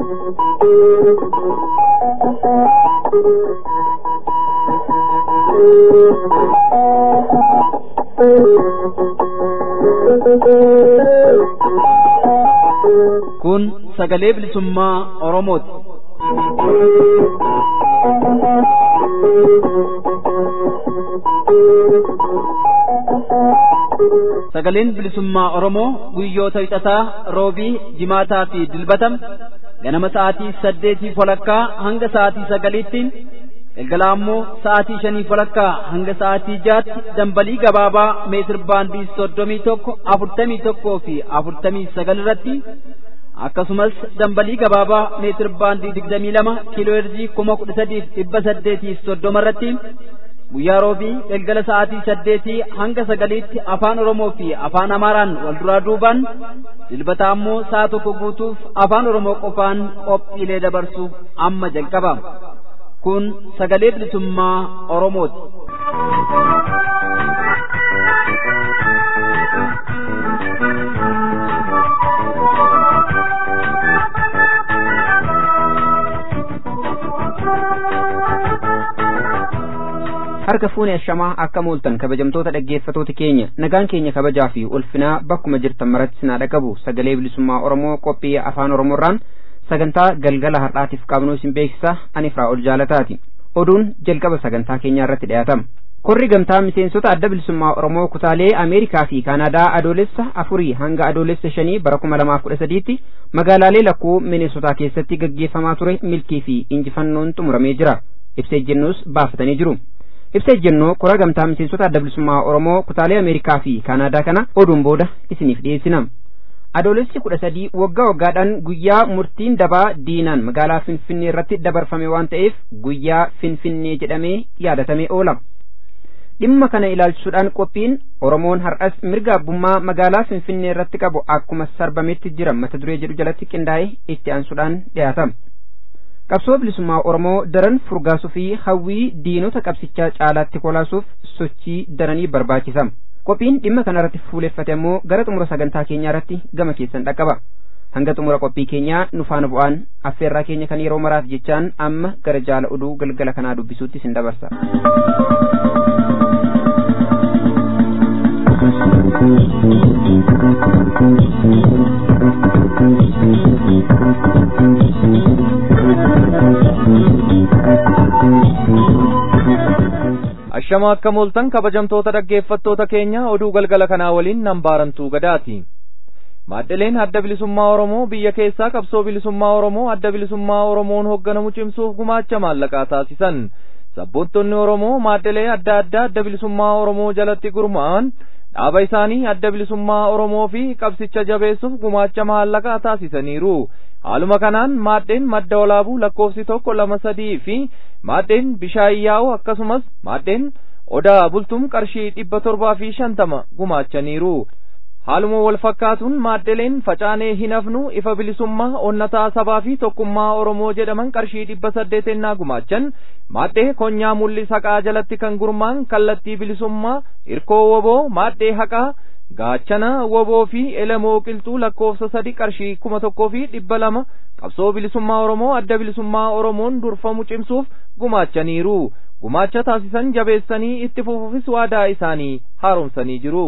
Kun sagalee bilisummaa Oromooti. Sagaleen bilisummaa Oromoo guyyoota hixataa roobii jimaataa fi dilbatam ganama sa'aatii saddeetii walakkaa hanga sa'aatii sagaliitti galgala ammoo sa'aatii shanii walakkaa hanga sa'aatii jaatti dambalii gabaabaa meetir baandii soddomii tokko afurtamii tokkoo fi afurtamii sagal irratti akkasumas dambalii gabaabaa meetir baandii digdamii lama kiiloo heerzii kuma kudha sadiif dhibba saddeetiif soddoma irratti guyyaa roobii galgala sa'aatii saddeetii hanga sagaliitti afaan oromoo fi afaan amaaraan wal duraa duubaan dilbata ammoo sa'a tokko guutuuf afaan oromoo qofaan qophiilee dabarsu amma jalqaba kun sagalee bilisummaa oromooti. harka fuune ashamaa akka mooltan kabajamtoota dhaggeeffatoota keenya nagaan keenya kabajaa fi ulfinaa bakkuma jirtan maratti sinaa dhaqabu sagalee bilisummaa oromoo qophii afaan oromoorraan sagantaa galgala har'aatiif qabnuu isin beeksisa ani ol jaalataati oduun jalqaba sagantaa keenyaa irratti dhiyaatama korri gamtaa miseensota adda bilisummaa oromoo kutaalee ameerikaa fi kaanaadaa adoolessa afurii hanga adoolessa shanii bara kuma lamaaf kudha sadiitti magaalaalee lakkuu mineesotaa keessatti gaggeeffamaa ture milkii fi injifannoon xumuramee jira ibsa ejjennoos baafatanii jiru ibsa ejjennoo kora gamtaa miseensota adda bilisummaa oromoo kutaalee ameerikaa fi kaanaadaa kana oduun booda isiniif dhiyeessina adoolessi kudha sadii waggaa waggaadhaan guyyaa murtiin dabaa diinaan magaalaa finfinnee irratti dabarfame waan ta'eef guyyaa finfinnee jedhamee yaadatamee oola dhimma kana ilaalchisuudhaan qophiin oromoon har'as mirga abbummaa magaalaa finfinnee irratti qabu akkuma sarbametti jira mata duree jedhu jalatti qindaa'ee itti aansuudhaan dhiyaatama qabsoo bilisummaa oromoo daran furgaasuu fi hawwii diinota qabsichaa caalaatti kolaasuuf sochii daranii barbaachisa qophiin dhimma kana irratti fuuleffate ammoo gara xumura sagantaa keenyaa irratti gama keessan dhaqqaba hanga xumura qophii keenyaa nu faana bu'aan affeerraa keenya kan yeroo maraaf jechaan amma gara jaala oduu galgala kanaa dubbisuutti sin dabarsa. ashama akka mooltan kabajamtoota dhaggeeffattoota keenya oduu galgala kanaa waliin nan baarantuu gadaati maaddeleen adda bilisummaa oromoo biyya keessaa qabsoo bilisummaa oromoo adda bilisummaa oromoon hoogganamu cimsuuf gumaacha maallaqaa taasisan sabboontonni oromoo maaddelee adda addaa adda bilisummaa oromoo jalatti gurmaa'an dhaaba isaanii adda bilisummaa oromoo fi qabsicha jabeessuuf gumaacha maallaqaa taasisaniiru haaluma kanaan maaddeen madda olaabuu lakkoofsi tokko lama sadii fi maaddeen bishaayyaa'u akkasumas maaddeen odaa bultum qarshii dhibba torbaa fi shantama gumaachaniiru haaluma wal fakkaatuun maaddeleen facaanee hin hafnu ifa bilisummaa onnataa sabaa fi tokkummaa oromoo jedhaman qarshii dhibba saddeetennaa gumaachan maaddee konyaa mul'is haqaa jalatti kan gurmaan kallattii bilisummaa irkoo woboo maaddee haqaa gaachana woboo fi elemoo qilxuu lakkoofsa sadi qarshii kuma tokkoo fi dhibba lama qabsoo bilisummaa oromoo adda bilisummaa oromoon durfamu cimsuuf gumaachaniiru gumaacha taasisan jabeessanii itti fufuufis waadaa isaanii haaromsanii jiru.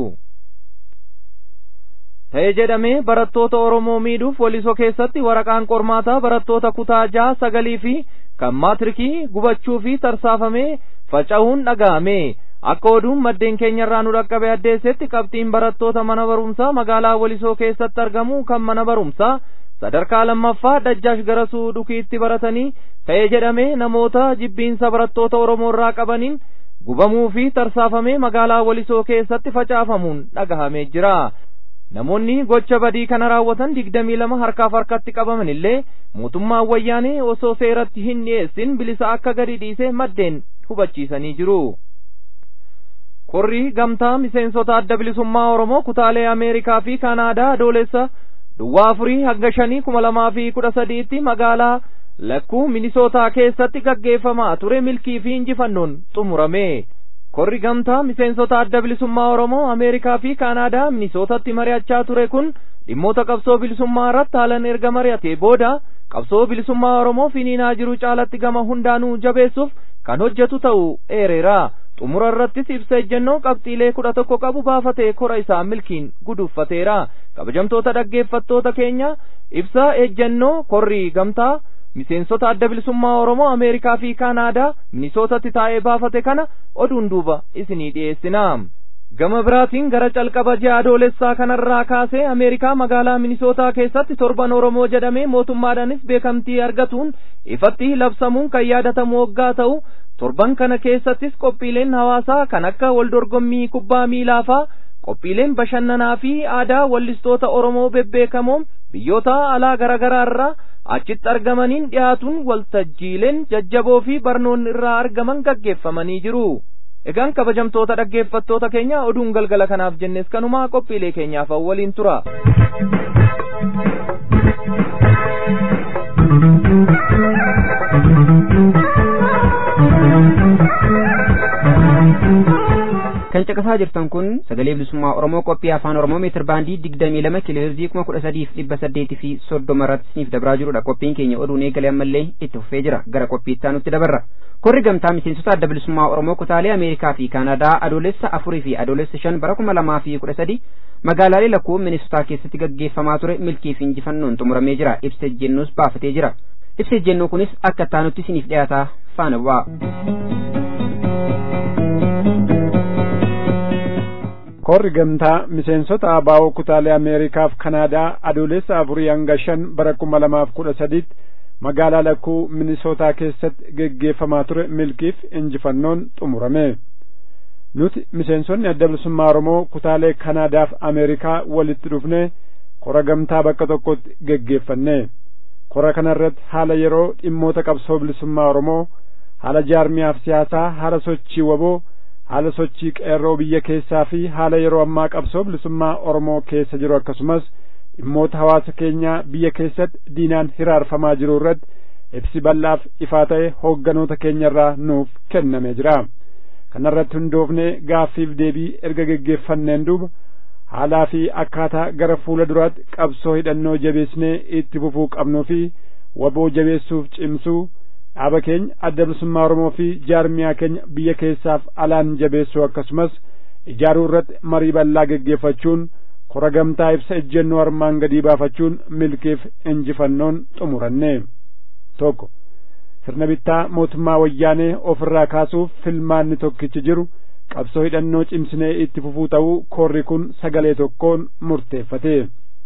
ta'e jedhamee barattoota oromoo miidhuuf walisoo keessatti waraqaan qormaataa barattoota kutaa jaha sagalii fi kan maatirikii gubachuu fi tarsaafamee faca'uun dhaga'ame akka oduun maddeen keenyarraa nu dhaqqabe addeessetti qabxiin barattoota mana barumsaa magaalaa walisoo keessatti argamu kan mana barumsaa sadarkaa lammaffaa dajjaash garasuu dhukiitti baratanii ta'e jedhamee namoota jibbiinsa barattoota oromoo irraa qabaniin gubamuu fi tarsaafamee magaalaa walisoo keessatti facaafamuun dhagahamee jira namoonni gocha badii kana raawwatan digdamii lama harkaaf harkatti qabaman illee mootummaan wayyaanee osoo seeratti hin dhiyeessin bilisa akka gadi dhiise maddeen hubachiisanii jiru. korri gamtaa miseensota adda bilisummaa oromoo kutaalee ameerikaa fi kaanaadaa adoolessa duwwaa afurii hanga shanii kuma lamaa fi kudha sadiitti magaalaa lakkuu minisootaa keessatti gaggeeffamaa ture milkii fi injifannoon xumurame korri gamtaa miseensota adda bilisummaa oromoo ameerikaa fi kaanaadaa minisootatti mari'achaa ture kun dhimmoota qabsoo bilisummaa irratti haalan erga mari'ate booda qabsoo bilisummaa oromoo finiinaa jiru caalatti gama hundaanuu jabeessuuf kan hojjetu ta'uu eereera xumura irrattis ibsa ejjennoo qabxiilee kudha tokko qabu baafatee kora isaa milkiin guduuffateera kabajamtoota dhaggeeffattoota keenya ibsa ejjennoo korri gamtaa miseensota adda bilisummaa oromoo ameerikaa fi kaanaadaa minisootatti taa'ee baafate kana oduun duuba isinii dhiyeessina gama biraatiin gara calqaba ji'a adoolessaa kanarraa kaasee ameerikaa magaalaa minisootaa keessatti torban oromoo jedhamee mootummaadhaanis beekamtii argatuun ifatti labsamuun kan yaadatamu waggaa ta'u torban kana keessattis qophiileen hawaasaa kan akka waldorgommii kubbaa miilaa faa qophiileen bashannanaa fi aadaa wallistoota oromoo bebbeekamoon biyyoota alaa garaagaraa irraa achitti argamaniin dhiyaatuun waltajjiileen jajjaboo fi barnoonni irraa argaman gaggeeffamanii jiru. Egaan kabajamtoota dhaggeeffattoota keenya oduun galgala kanaaf jennes kanumaa qophiilee keenyaaf waliin tura. kan caqasaa jirtan kun sagalee bilisummaa oromoo qophii afaan oromoo meetir baandii digdamii lama kiloheerzii kuma kudha sadiif dhibba saddeetii fi soddoma irratti isiniif dabraa jirudha qophiin keenya oduun eegalee ammallee itti fufee jira gara qophii itti aanutti dabarra korri gamtaa miseensota adda bilisummaa oromoo kutaalee ameerikaa fi kaanadaa adoolessa afurii fi adoolessa shan bara kuma lamaa fi kudha sadi magaalaalee lakkuu minisootaa keessatti gaggeeffamaa ture milkii fi injifannoon xumuramee jira ibsa ejjennoos baafatee jira ibsa ejjennoo kunis akka taanutti isiniif dhiyaataa faana bu'aa. korri gamtaa miseensota abaa'oo kutaalee ameerikaaf kanaadaa adoolessa afurii hanga shan bara kuma lamaaf kudha sadiitti magaalaa lakkuu minisootaa keessatti geggeeffamaa ture milkiif injifannoon xumurame nuti miseensonni adda bilisummaa oromoo kutaalee kanaadaaf ameerikaa walitti dhufne kora gamtaa bakka tokkotti geggeeffanne kora kanarratti haala yeroo dhimmoota qabsoo bilisummaa oromoo haala jaarmiyaaf siyaasaa haala sochii waboo haala sochii qeerroo biyya keessaa fi haala yeroo ammaa qabsoo bilisummaa oromoo keessa jiru akkasumas dhimmoota hawaasa keenyaa biyya keessatti diinaan hiraarfamaa jiru irratti ibsi bal'aaf ifaa ta'e hoogganoota keenyarraa nuuf kennamee jira kanarratti hundoofne gaaffiif deebii erga geggeeffanneen duuba haalaa fi akkaataa gara fuula duraatti qabsoo hidhannoo jabeesnee itti fufuu qabnuu fi waboo jabeessuuf cimsuu dhaaba keenya adda bilisummaa oromoo fi jaarmiyaa keenya biyya keessaaf alaan jabeessuu akkasumas ijaaruu irratti marii bal'aa geggeeffachuun kora gamtaa ibsa ejjennoo armaan gadii baafachuun milkiif injifannoon xumuranne tokko sirna bittaa mootummaa wayyaanee ofirraa kaasuuf filmaanni tokkichi jiru qabsoo hidhannoo cimsinee itti fufuu ta'uu korri kun sagalee tokkoon murteeffate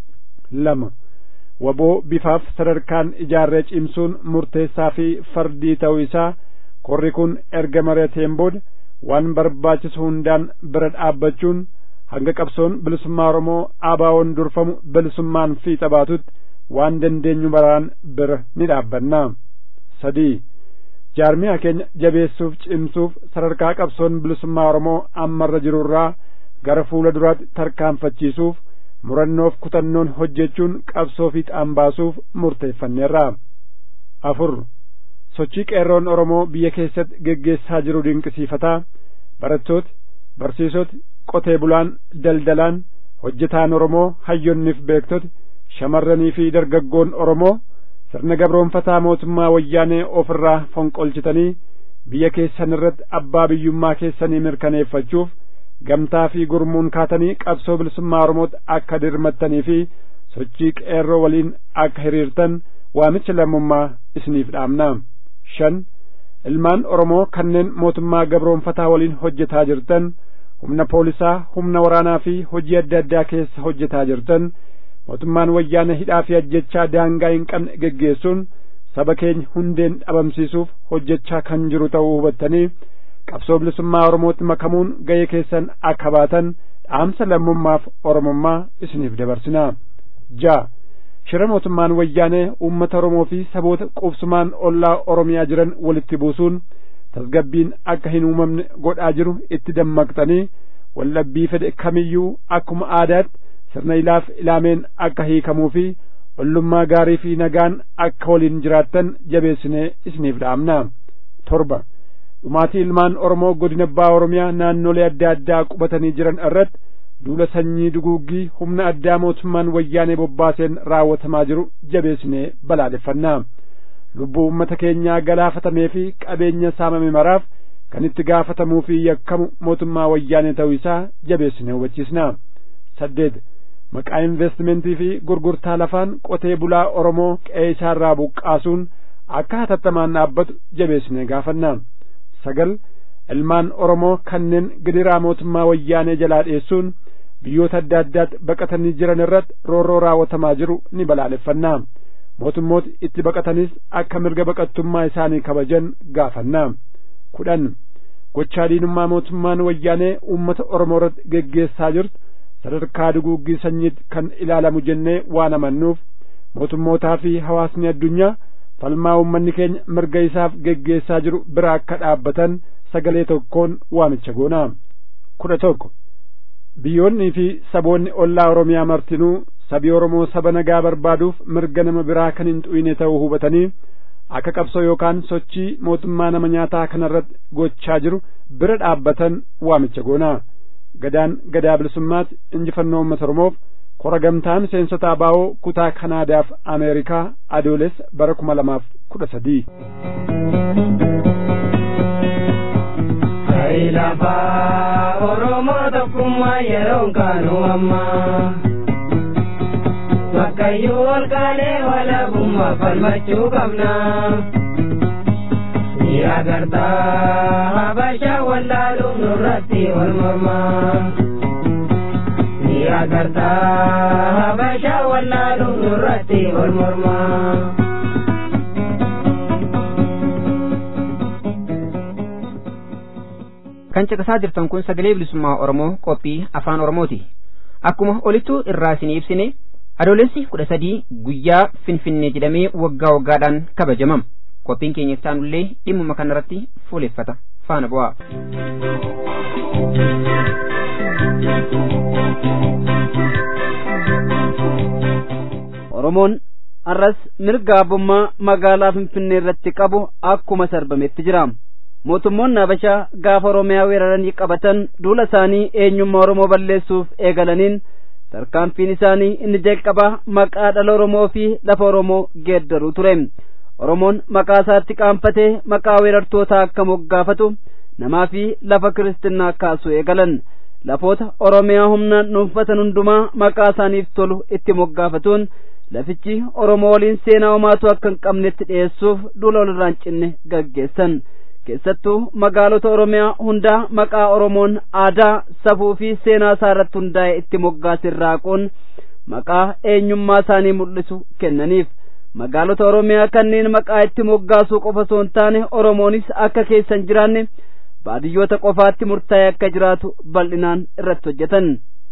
lama waboo bifaaf sadarkaan ijaarree cimsuun murteessaa fi fardii ta'uu isaa korri kun erga mari'ateen booda waan barbaachisu hundaan bira dhaabbachuun hanga qabsoon bilisummaa oromoo abaawoon durfamu bilisummaan fiixa baatutti waan dandeenyu baraan bira ni dhaabbanna sadii jaarmiyaa keenya jabeessuuf cimsuuf sadarkaa qabsoon bilisummaa oromoo ammarra jirurraa gara fuula duraatti tarkaanfachiisuuf murannoof kutannoon hojjechuun qabsoo fiixaan baasuuf murteeffanneerra afur sochii qeerroon oromoo biyya keessatti geggeessaa jiru dinqisiifataa barattooti barsiisoti qotee bulaan daldalaan hojjetaan oromoo hayyonniif beektoti shamarranii fi dargaggoon oromoo sirna gabroonfataa mootummaa wayyaanee ofirraa fonqolchitanii biyya keessan irratti abbaa biyyummaa keessanii mirkaneeffachuuf gamtaa fi gurmuun kaatanii qabsoo bilisummaa oromootti akka dirmattanii fi sochii qeerroo waliin akka hiriirtan waamicha lammummaa isiniif dhaamna shan ilmaan oromoo kanneen mootummaa gabroonfataa waliin hojjetaa jirtan humna poolisaa humna waraanaa fi hojii adda addaa keessa hojjetaa jirtan mootummaan wayyaana hidhaa fi ajjechaa daangaa hin qabne geggeessuun saba keenya hundeen dhabamsiisuuf hojjechaa kan jiru ta'uu hubattanii qabsoo bilisummaa oromootti makamuun ga'ee keessan akka baatan dhaamsa lammummaaf oromummaa isiniif dabarsinaa ja'a shira mootummaan wayyaanee uummata oromoo fi saboota qubsumaan ollaa oromiyaa jiran walitti buusuun tasgabbiin akka hin uumamne godhaa jiru itti dammaqxanii waldhabbii fedhe kamiyyuu akkuma aadaatti sirna ilaaf ilaameen akka hiikamuu fi ollummaa gaarii fi nagaan akka waliin jiraattan jabeessinee isiniif dhaamna torba dhumaatii ilmaan oromoo godina abbaa oromiyaa naannolee adda addaa qubatanii jiran irratti duula sanyii duguuggii humna addaa mootummaan wayyaanee bobbaaseen raawwatamaa jiru jabeessinee balaaleffannaa lubbuu ummata keenyaa galaafatamee fi qabeenya saamame maraaf kan itti gaafatamuu fi yakkamu mootummaa wayyaanee ta'uu isaa jabeessinee hubachiisna saddeet maqaa investimentii fi gurgurtaa lafaan qotee bulaa oromoo qe'ee isaarraa buqqaasuun akka hatattamaan dhaabbatu jabeessinee gaafanna sagal ilmaan oromoo kanneen gidiraa mootummaa wayyaanee jalaa dheessuun biyyoota adda addaatti baqatanii jiran irratti roorroo raawwatamaa jiru ni balaaleffannaa mootummooti itti baqatanis akka mirga baqattummaa isaanii kabajan gaafanna kudhan gochaa diinummaa mootummaan wayyaanee uummata oromoo irratti geggeessaa jirtu sadarkaa duguuggii sanyiitti kan ilaalamu jennee waan amannuuf mootummootaa fi hawaasni addunyaa falmaa uummanni keenya mirga isaaf geggeessaa jiru bira akka dhaabbatan sagalee tokkoon waamicha goonaa kudha tokko biyyoonnii fi saboonni ollaa oromiyaa martinuu sabi oromoo saba nagaa barbaaduuf mirga nama biraa kan hin xu'ine ta'uu hubatanii akka qabsoo yookaan sochii mootummaa nama nyaataa kanarratti gochaa jiru bira dhaabbatan waamicha goonaa gadaan gadaa bilisummaatti injifannoo uummata oromoof kora gamtaa miseensota abaa'oo kutaa kanaadaaf ameerikaa adoolessa bara kuma lamaaf kudha sadii lafaa oromoo tokkummaa yeroon kaanu amma bakkayyuu ol kaanee walabummaa falmachuu qabna ni agartaa habashaa wallaaluuf nurratti wal mormaa ni agartaa habashaa wallaaluuf nurratti wal mormaa. kan caqasaa jirtan kun sagalee bilisummaa oromoo qophii afaan oromooti akkuma olittuu irraa isin ibsine adoolessi kudha sadii guyyaa finfinnee jedhamee waggaa waggaadhaan kabajamam qophiin keenya ittaanullee dhimmuma kanarratti fuuleffata faana bu'aa. oromoon arras mirga abbummaa magaalaa finfinnee irratti qabu akkuma sarbametti jira. mootummoonni habashaa gaafa oromiyaa weeraranii qabatan duula isaanii eenyummaa oromoo balleessuuf eegalaniin tarkaanfiin isaanii inni jalqabaa maqaa dhala oromoo fi lafa oromoo geeddaruu ture oromoon maqaa isaatti qaanfatee maqaa weerartootaa akka moggaafatu namaa fi lafa kiristinnaa kaasuu eegalan lafoota oromiyaa humnaan dhuunfatan hundumaa maqaa isaaniif tolu itti moggaafatuun lafichi oromoo waliin seenaa homaatu akka hin qabnetti dhiyeessuuf duula walirraan cinne gaggeessan keessattuu magaalota oromiyaa hundaa maqaa oromoon aadaa safuu fi seenaa isaa irratti hundaa'e itti moggaasin raaquun maqaa eenyummaa isaanii mul'isu kennaniif magaalota oromiyaa kanneen maqaa itti moggaasuu qofa osoo hin taane oromoonis akka keessa hin jiraanne baadiyyoota qofaatti murtaa'e akka jiraatu bal'inaan irratti hojjetan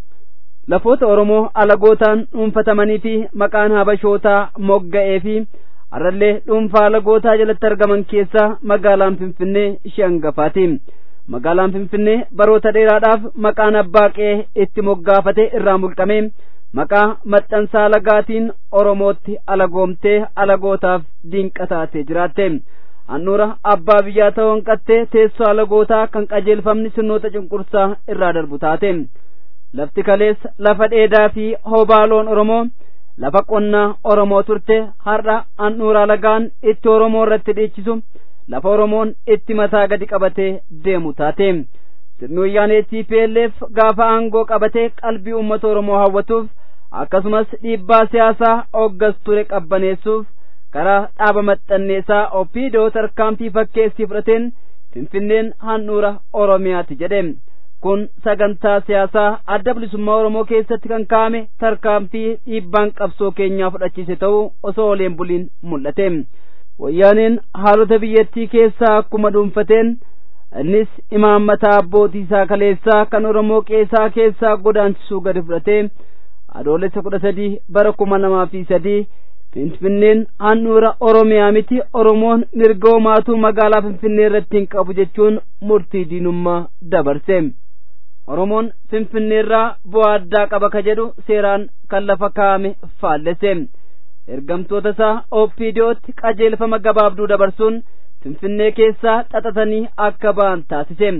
lafoota oromoo alagootaan dhuunfatamanii fi maqaan habashootaa mogga'ee fi har'allee dhuunfaa alagootaa jalatti argaman keessaa magaalaan finfinnee ishee hangafaati magaalaan finfinnee baroota dheeraadhaaf maqaan abbaa qe'ee itti moggaafate irraa mulqame maqaa maxxansaa alagaatiin oromootti alagoomtee alagootaaf diinqa taatee jiraatte handhuura abbaa biyyaa ta'uu hanqattee teessoo alagootaa kan qajeelfamni sirnoota cunqursaa irraa darbu taate lafti kaleessa lafa dheedaa fi hobaaloon oromoo lafa qonnaa oromoo turte har'a handhuura alagaan itti oromoo irratti dhiichisu lafa oromoon itti mataa gadi qabatee deemu taate sirni wayyaanee TPLF gaafa aangoo qabatee qalbii uummata oromoo hawwatuuf akkasumas dhiibbaa siyaasaa hoggas ture qabbaneessuuf karaa dhaaba maxxanneessaa opiidoo tarkaanfii fakkeessii fudhateen finfinneen handhuura oromiyaati jedhe kun sagantaa siyaasaa adda bilisummaa oromoo keessatti kan kaa'ame tarkaanfii dhiibbaan qabsoo keenyaa fudhachiise ta'uu osoo oleen buliin mul'ate wayyaaneen haalota biyyattii keessaa akkuma dhuunfateen innis imaammataa abbootii isaa kaleessaa kan oromoo qeesaa keessaa godaansisuu gadi fudhatee adoolessa kudha sadii bara kuma lamaa fi sadii finfinneen handhuura oromiyaa miti oromoon mirga homaatuu magaalaa finfinnee irratti hin qabu jechuun murtii diinummaa dabarse oromoon finfinneerraa bu'aa addaa qaba ka jedhu seeraan kan lafa kaa'ame faallese ergamtoota isaa ooppiidiyootti qajeelfama gabaabduu dabarsuun finfinnee keessaa xaxatanii akka ba'an taasise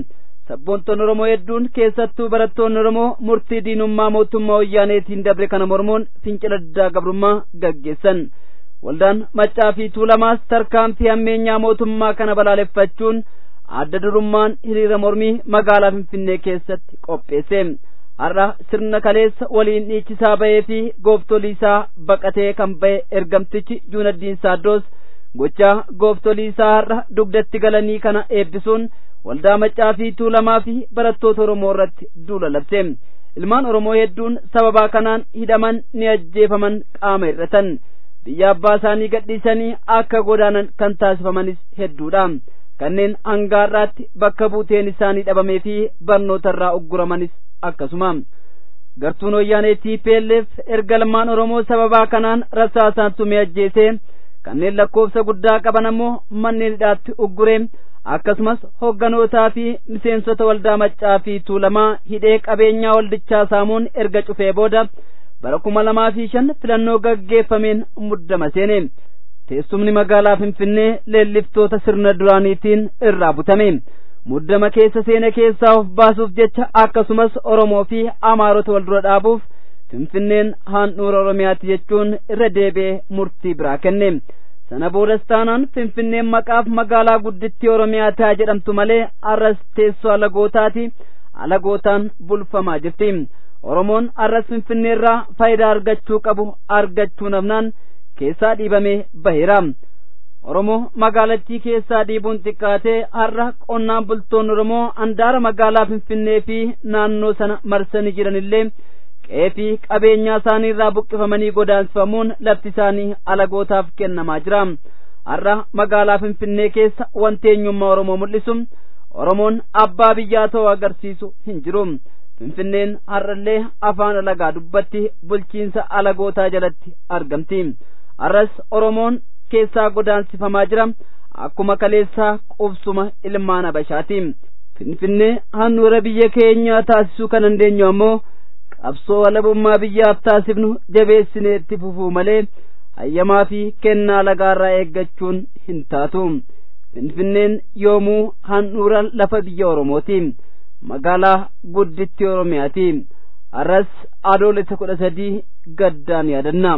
sabboontoonni oromoo hedduun keessattuu barattoonni oromoo murtii diinummaa mootummaa wayyaaneetiin dabre kana mormuun fincila diddaa gabrummaa gaggeessan waldaan maccaa fi tuulamaas tarkaanfii hammeenyaa mootummaa kana balaaleffachuun adda durummaan hiriira mormii magaalaa finfinnee keessatti qopheesse har'a sirna kaleessa waliin dhiichisaa ba'ee fi gooftolii isaa baqatee kan ba'e ergamtichi juunaddiin saaddoos gochaa gooftolii isaa har'a dugdatti galanii kana eebbisuun waldaa maccaa fi tuulamaa fi barattoota oromoo irratti duula labse ilmaan oromoo hedduun sababaa kanaan hidhaman ni ajjeefaman qaama hir'atan biyya abbaa isaanii gadhiisanii akka godaanan kan taasifamanis hedduudha kanneen hangaarraatti bakka buuteen isaanii dhabamee fi barnoota irraa ugguramanis akkasuma gartuun wayyaanee TPLF erga ilmaan oromoo sababaa kanaan rasaasaan tumee ajjeesee kanneen lakkoofsa guddaa qaban ammoo manneen hidhaatti ugguree akkasumas hogganootaa fi miseensota waldaa maccaa fi tuulamaa hidhee qabeenyaa waldichaa saamuun erga cufee booda bara kuma lamaa fi shan filannoo gaggeeffameen muddama seene teessumni magaalaa finfinnee leelliftoota sirna duraaniitiin irraa butame muddama keessa seene keessaa of baasuuf jecha akkasumas oromoo fi amaarota wal dura dhaabuuf finfinneen handhuura oromiyaati jechuun irra deebi'ee murtii biraa kenne sana boodas taanaan finfinneen maqaaf magaalaa guddittii oromiyaa ta'a jedhamtu malee arras teessoo alagootaati alagootaan bulfamaa jirti oromoon arras finfinneerraa faayidaa argachuu qabu argachuu dhabnaan keessaa dhiibamee baheera oromoo magaalattii keessaa dhiibuun xiqqaatee har'a qonnaan bultoonni oromoo handaara magaalaa finfinnee fi naannoo sana marsanii jiranillee qe'ee fi qabeenyaa isaanii irraa buqqifamanii godaansifamuun lafti isaanii alagootaaf kennamaa jira har'a magaalaa finfinnee keessa wanti eenyummaa oromoo mul'isu oromoon abbaa biyyaa ta'uu agarsiisu hin jiru finfinneen har'allee afaan alagaa dubbatti bulchiinsa alagootaa jalatti argamti har'as oromoon keessaa godaansifamaa jira akkuma kaleessaa qubsuma ilmaan habashaati finfinnee handhuura biyya keenyaa taasisuu kan dandeenyu ammoo qabsoo walabummaa biyyaaf taasifnu jabeessinee itti fufuu malee hayyamaa fi kennaa lagaarraa eeggachuun hin taatu finfinneen yoomuu handhuura lafa biyya oromooti magaalaa gudditti oromiyaati har'as adoolessa kudha sadii gaddaan yaadanna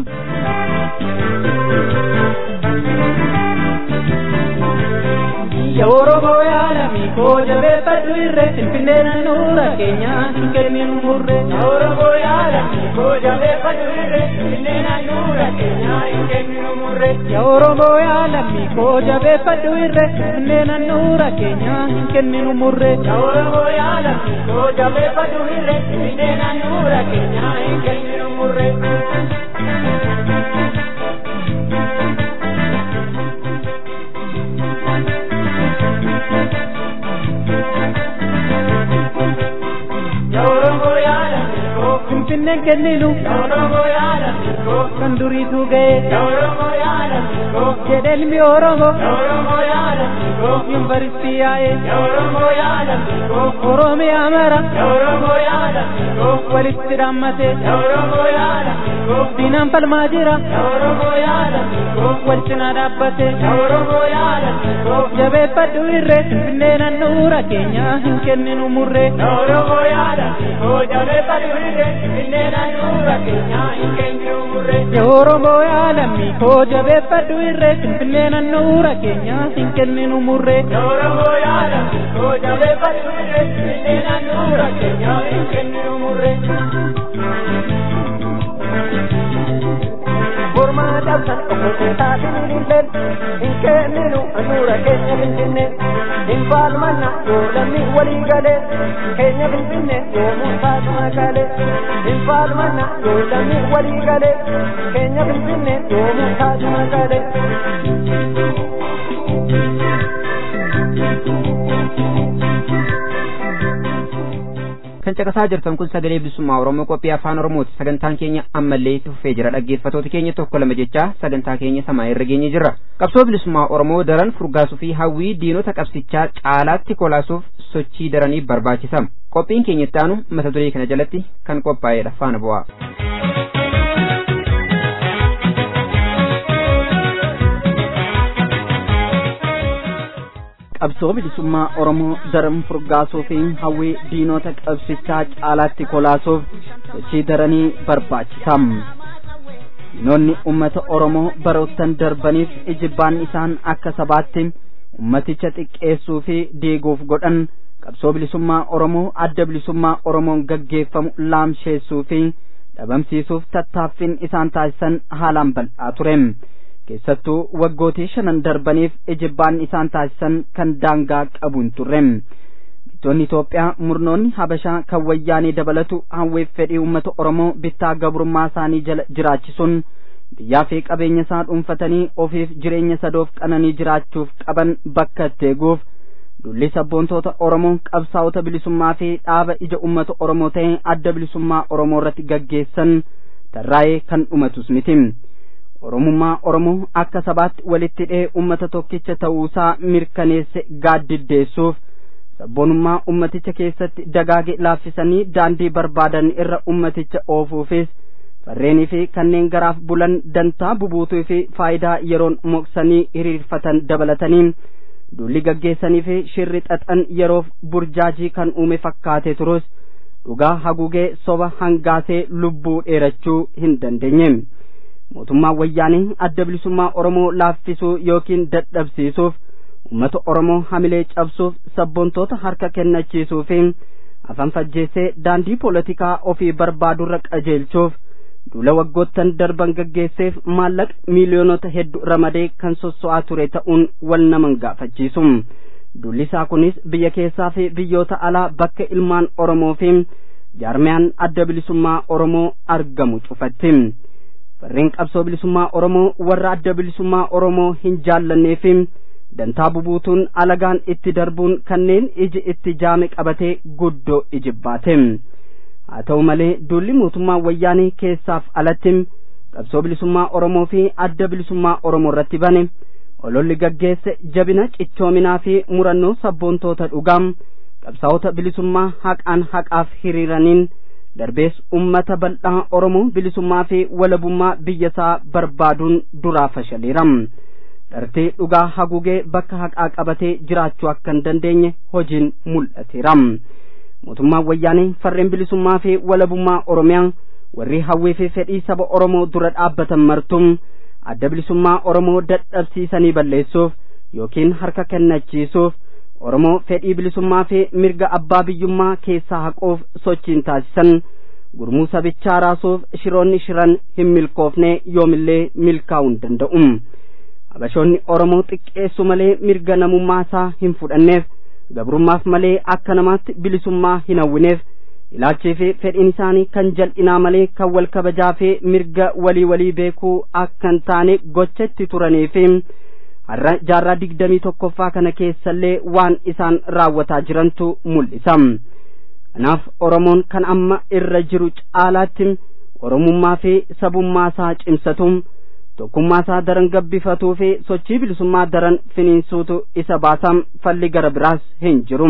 Ya Oromoo yaalami koo jabeeffadhu irree Finfinnee naannoora keenyaa hin kenninu murree. Ya Oromoo yaalami koo jabeeffadhu irree Finfinnee naannoora keenyaa hin kenninu murree. Ya Oromoo yaalami koo jabeeffadhu irree Finfinnee naannoora keenyaa hin kenninu murree. Ya Oromoo yaalami koo jabeeffadhu irree Finfinnee naannoora keenyaa hin kenninu murree. Finfinneen kenninu kan duriitu ga'e jedhe ilmi Oromoo yuunivarsiitii yaa'e Oromiyaa mara walitti dhaammate diinaan falmaa jira wal cinaa dhaabbate jabeeffadhu irree Finfinnee naannoora keenyaa hin kenninu murree. Ya Oromoo yaalami koo jabeeffadhu irree Finfinnee naannoora keenyaa hin kenninu murree. Ya Oromoo yaalami koo jabeeffadhu irree Finfinnee naannoora keenyaa hin kenninu murree. Mormaa cabsan okkotee taasisan illeen hin kenninu anuura keenya finfinne hin faalmanna yoo lammi walii galee keenya finfinne yoomuu taatu magaalee hin faalmanna yoo lammi walii galee keenya finfinne yoomuu taatu magaalee. kan caqasaa jirtan kun sagalee bilisummaa oromoo qophii afaan oromooti sagantaan keenya ammallee itti fufee jira dhaggeeffatoota keenya tokko lama jechaa sagantaa keenya samaa irra geenye jirra qabsoo bilisummaa oromoo daran furgaasuu fi hawwii diinota qabsichaa caalaatti kolaasuuf sochii daranii barbaachisa qophiin keenya itti aanu mata duree kana jalatti kan qophaa'edha faana bu'aa. qabsoo bilisummaa oromoo daran furgaasuu fi hawwii diinota qabsichaa caalaatti kolaasuuf sochii daranii barbaachisam diinonni ummata oromoo baroottan darbaniif ijibbaan isaan akka sabaatti ummaticha xiqqeessuu fi diiguuf godhan qabsoo bilisummaa oromoo adda bilisummaa oromoon gaggeeffamu laamsheessuu fi dhabamsiisuuf tattaaffiin isaan taasisan haalaan bal'aa ture keessattuu waggootii shanan darbaniif ijibbaan isaan taasisan kan daangaa qabu hin turre biyyoonni Itoophiyaa murnoonni Habashaa kan wayyaanee dabalatu hawweef fedhii uummata Oromoo bittaa gabrummaa isaanii jala jiraachisuun biyyaa fi qabeenya isaa dhuunfatanii ofiif jireenya sadoof qananii jiraachuuf qaban bakka itti eeguuf dulli sabboontoota Oromoo qabsaa'ota bilisummaa fi dhaaba ija uummata Oromoo ta'e adda bilisummaa Oromoo irratti gaggeessan tarraa'ee kan dhumatus miti. Oromummaa Oromoo akka sabaatti walitti hidhee uummata tokkicha ta'uusaa mirkaneesse gaaddiddeessuuf sabboonummaa ummaticha keessatti dagaage laaffisanii daandii barbaadan irra ummaticha oofuufis farreenii fi kanneen garaaf bulan dantaa bubuutuu fi faayidaa yeroon moksanii hiriirfatan dabalatanii duulli gaggeessanii fi shirri xaxan yeroof burjaajii kan uume fakkaate turus dhugaa haguugee soba hangaasee lubbuu dheerachuu hin dandeenye mootummaan wayyaanii adda bilisummaa oromoo laaffisuu yookiin dadhabsiisuuf ummata oromoo hamilee cabsuuf sabboontoota harka kennachiisuu fi afaan fajjeessee daandii poolitikaa ofii barbaadurra qajeelchuuf duula waggoottan darban gaggeesseef maallaqa miiliyoonota hedduu ramadee kan sosso'aa ture ta'uun wal naman gaafachiisu duulli isaa kunis biyya keessaa fi biyyoota alaa bakka ilmaan oromoo fi jaarmiyaan adda bilisummaa oromoo argamu cufatti farreen qabsoo bilisummaa oromoo warra adda bilisummaa oromoo hin jaallannee fi dantaa bubuutuun alagaan itti darbuun kanneen iji itti jaame qabatee guddoo ijibbaate haa ta'u malee duulli mootummaa wayyaanee keessaaf alatti qabsoo bilisummaa oromoo fi adda bilisummaa oromoo irratti bane ololli gaggeesse jabina cichoominaa fi murannoo sabboontoota dhugaam qabsaa'ota bilisummaa haqaan haqaaf hiriiraniin darbees ummata bal'aa oromoo bilisummaa fi walabummaa biyyasaa barbaaduun duraa fashaleera dhartee dhugaa haguugee bakka haqaa qabatee jiraachuu akka hin dandeenye hojiin mul'ateera mootummaan wayyaanee farreen bilisummaa fi walabummaa oromiyaa warri hawwii fi fedhii saba oromoo dura dhaabbatan martum adda bilisummaa oromoo dadhabsiisanii balleessuuf yookiin harka kennachiisuuf oromoo fedhii bilisummaa fi mirga abbaa biyyummaa keessaa haquuf sochiin taasisan gurmuu sabichaa raasuuf shiroonni shiran hin milkoofne yoomillee milkaa'uu hin danda'u habashoonni oromoo xiqqeessu malee mirga namummaa isaa hin fudhanneef gabrummaaf malee akka namaatti bilisummaa hin hawwineef ilaalchii fi fedhiin isaanii kan jal'inaa malee kan wal kabajaa fi mirga walii walii beekuu akka hin taane gocha itti turanii fi har'a jaarraa digdamii tokkoffaa kana keessallee waan isaan raawwataa jirantu mul'isa kanaaf oromoon kan amma irra jiru caalaatti oromummaa fi sabummaa isaa cimsatu tokkummaa isaa daran gabbifatuu fi sochii bilisummaa daran finiinsuutu isa baasam falli gara biraas hin jiru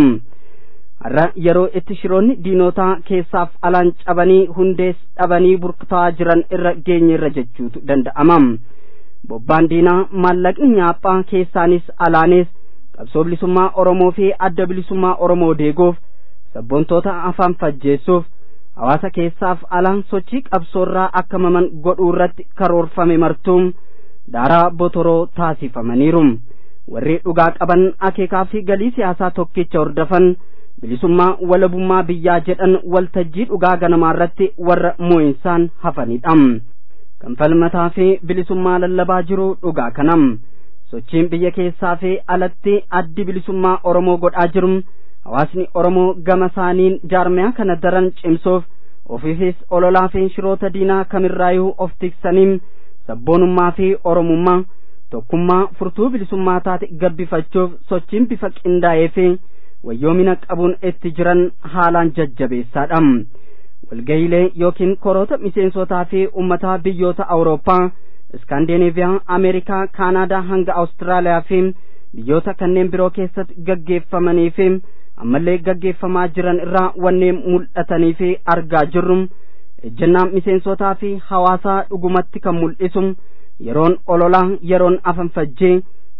har'a yeroo itti shiroonni diinotaa keessaaf alaan cabanii hundees dhabanii burkutaa jiran irra geenye irra jechuutu danda'ama bobbaan diinaa maallaqni nyaaphaa keessaanis alaanis qabsoo bilisummaa oromoo fi adda bilisummaa oromoo deeguuf sabboontoota afaan fajjeessuuf hawaasa keessaaf alaan sochii qabsoorraa akka maman godhuu irratti karoorfame martuun daaraa botoroo taasifamaniiru warri dhugaa qaban akeekaa fi galii siyaasaa tokkicha hordofan bilisummaa walabummaa biyyaa jedhan waltajjii dhugaa ganamaa irratti warra moo'insaan hafanidha kan falmataa fi bilisummaa lallabaa jiru dhugaa kanam sochiin biyya keessaa fi alatti addi bilisummaa oromoo godhaa jiru hawaasni oromoo gama isaaniin jaarmiyaa kana daran cimsuuf ofiifis ololaa fi shiroota diinaa kamirraayyuu of tiksaniin sabboonummaa fi oromummaa tokkummaa furtuu bilisummaa taate gabbifachuuf sochiin bifa qindaa'ee fi wayyoomina qabuun itti jiran haalaan jajjabeessaadha walgayiilee yookiin koroota miseensotaa fi ummataa biyyoota awurooppaa iskaandineeviyaa ameerikaa kaanaadaa hanga awustiraaliyaa fi biyyoota kanneen biroo keessatti gaggeeffamanii fi ammallee gaggeeffamaa jiran irraa wanneen mul'atanii fi argaa jirru ejjennaa miseensotaa fi hawaasaa dhugumatti kan mul'isu yeroon ololaa yeroon afanfajjee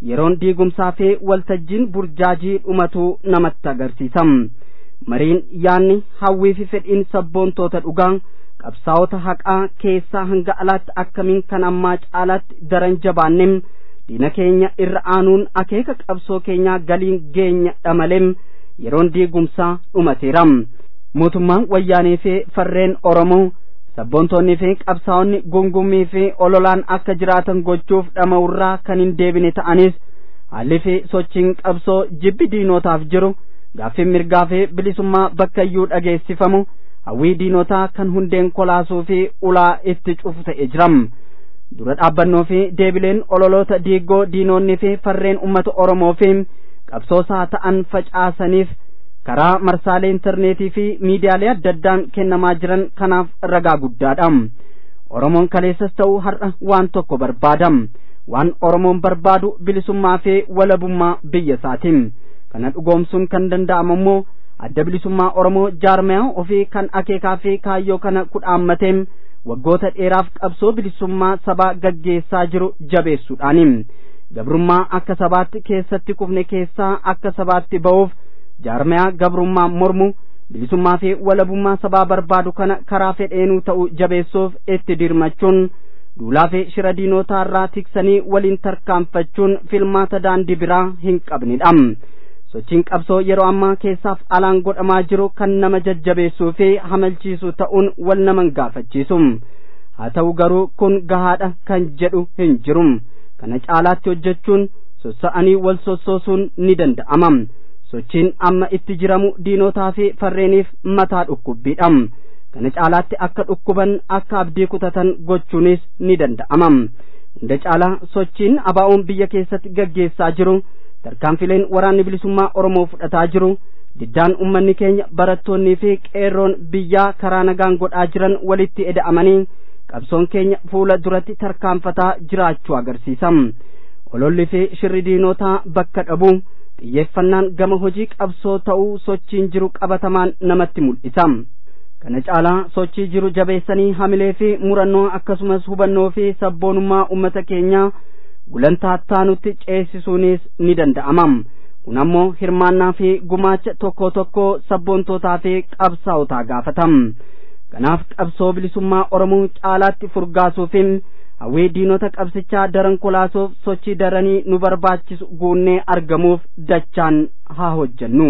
yeroon diigumsaa fi waltajjiin burjaajii dhumatuu namatti agarsiisa mariin yaanni hawwii fi fedhiin sabboontoota dhugaa qabsaa'ota haqaa keessaa hanga alaatti akkamiin kan ammaa caalaatti daran jabaannem diina keenya irra aanuun akeeka qabsoo keenyaa galiin geenya dhamalem yeroon diigumsaa dhumateera mootummaan wayyaanee fi farreen oromoo sabboontoonnii fi qabsaa'onni gungummii fi ololaan akka jiraatan gochuuf dhama'urraa kan hin deebine ta'anis haalli fi sochiin qabsoo jibbi diinotaaf jiru gaaffiin mirgaa fi bilisummaa bakka iyyuu dhageessifamu hawwii diinotaa kan hundeen kolaasuu fi ulaa itti cufu ta'e jiram dura dhaabbannoo fi deebileen ololoota diiggoo diinonni fi farreen ummata oromoo fi qabsoosaa ta'an facaasaniif karaa marsaalee intarneetii fi miidiyaalee adda addaan kennamaa jiran kanaaf ragaa guddaadha oromoon kaleessas ta'uu har'a waan tokko barbaadam waan oromoon barbaadu bilisummaa fi walabummaa biyya isaatiin kana dhugoomsuun kan danda'amu immoo adda bilisummaa oromoo jaarmayaa ofii kan akeekaa fi kaayyoo kana kudhaammateem waggoota dheeraaf qabsoo bilisummaa sabaa gaggeessaa jiru jabeessuudhaani gabrummaa akka sabaatti keessatti kufne keessaa akka sabaatti ba'uuf jaarmayaa gabrummaa mormu bilisummaa fi walabummaa sabaa barbaadu kana karaa fedheenuu ta'u jabeessuuf itti dirmachuun duulaa fi shira diinotaarraa tiksanii waliin tarkaanfachuun filmaata daandii biraa hin qabnidha sochiin qabsoo yeroo ammaa keessaaf alaan godhamaa jiru kan nama jajjabeessuu fi hamalchiisu ta'uun wal naman gaafachiisu haa ta'u garuu kun gahaadha kan jedhu hin jiru kana caalaatti hojjechuun sossa'anii wal sossoosuun ni danda'ama sochiin amma itti jiramu diinotaa fi farreeniif mataa dhukkubbiidha kana caalaatti akka dhukkuban akka abdii kutatan gochuunis ni danda'ama hunda caalaa sochiin abaa'oon biyya keessatti gaggeessaa jiru tarkaanfileen waraanni bilisummaa oromoo fudhataa jiru diddaan ummanni keenya barattoonnii fi qeerroon biyyaa karaa nagaan godhaa jiran walitti eda'amanii qabsoon keenya fuula duratti tarkaanfataa jiraachuu agarsiisa ololli fi shirri diinotaa bakka dhabu xiyyeeffannaan gama hojii qabsoo ta'uu sochiin jiru qabatamaan namatti mul'isa kana caalaa sochii jiru jabeessanii hamilee fi murannoo akkasumas hubannoo fi sabboonummaa ummata keenyaa gulantaa taanutti ceesisuunis ni danda'ama kun ammoo hirmaannaa fi gumaacha tokko tokko sabboontootaa fi qabsaa'otaa gaafatam kanaaf qabsoo bilisummaa oromoo caalaatti furgaasuufin hawwii diinota qabsichaa daran kolaasuuf sochii daranii nu barbaachisu guunnee argamuuf dachaan haa hojjennu.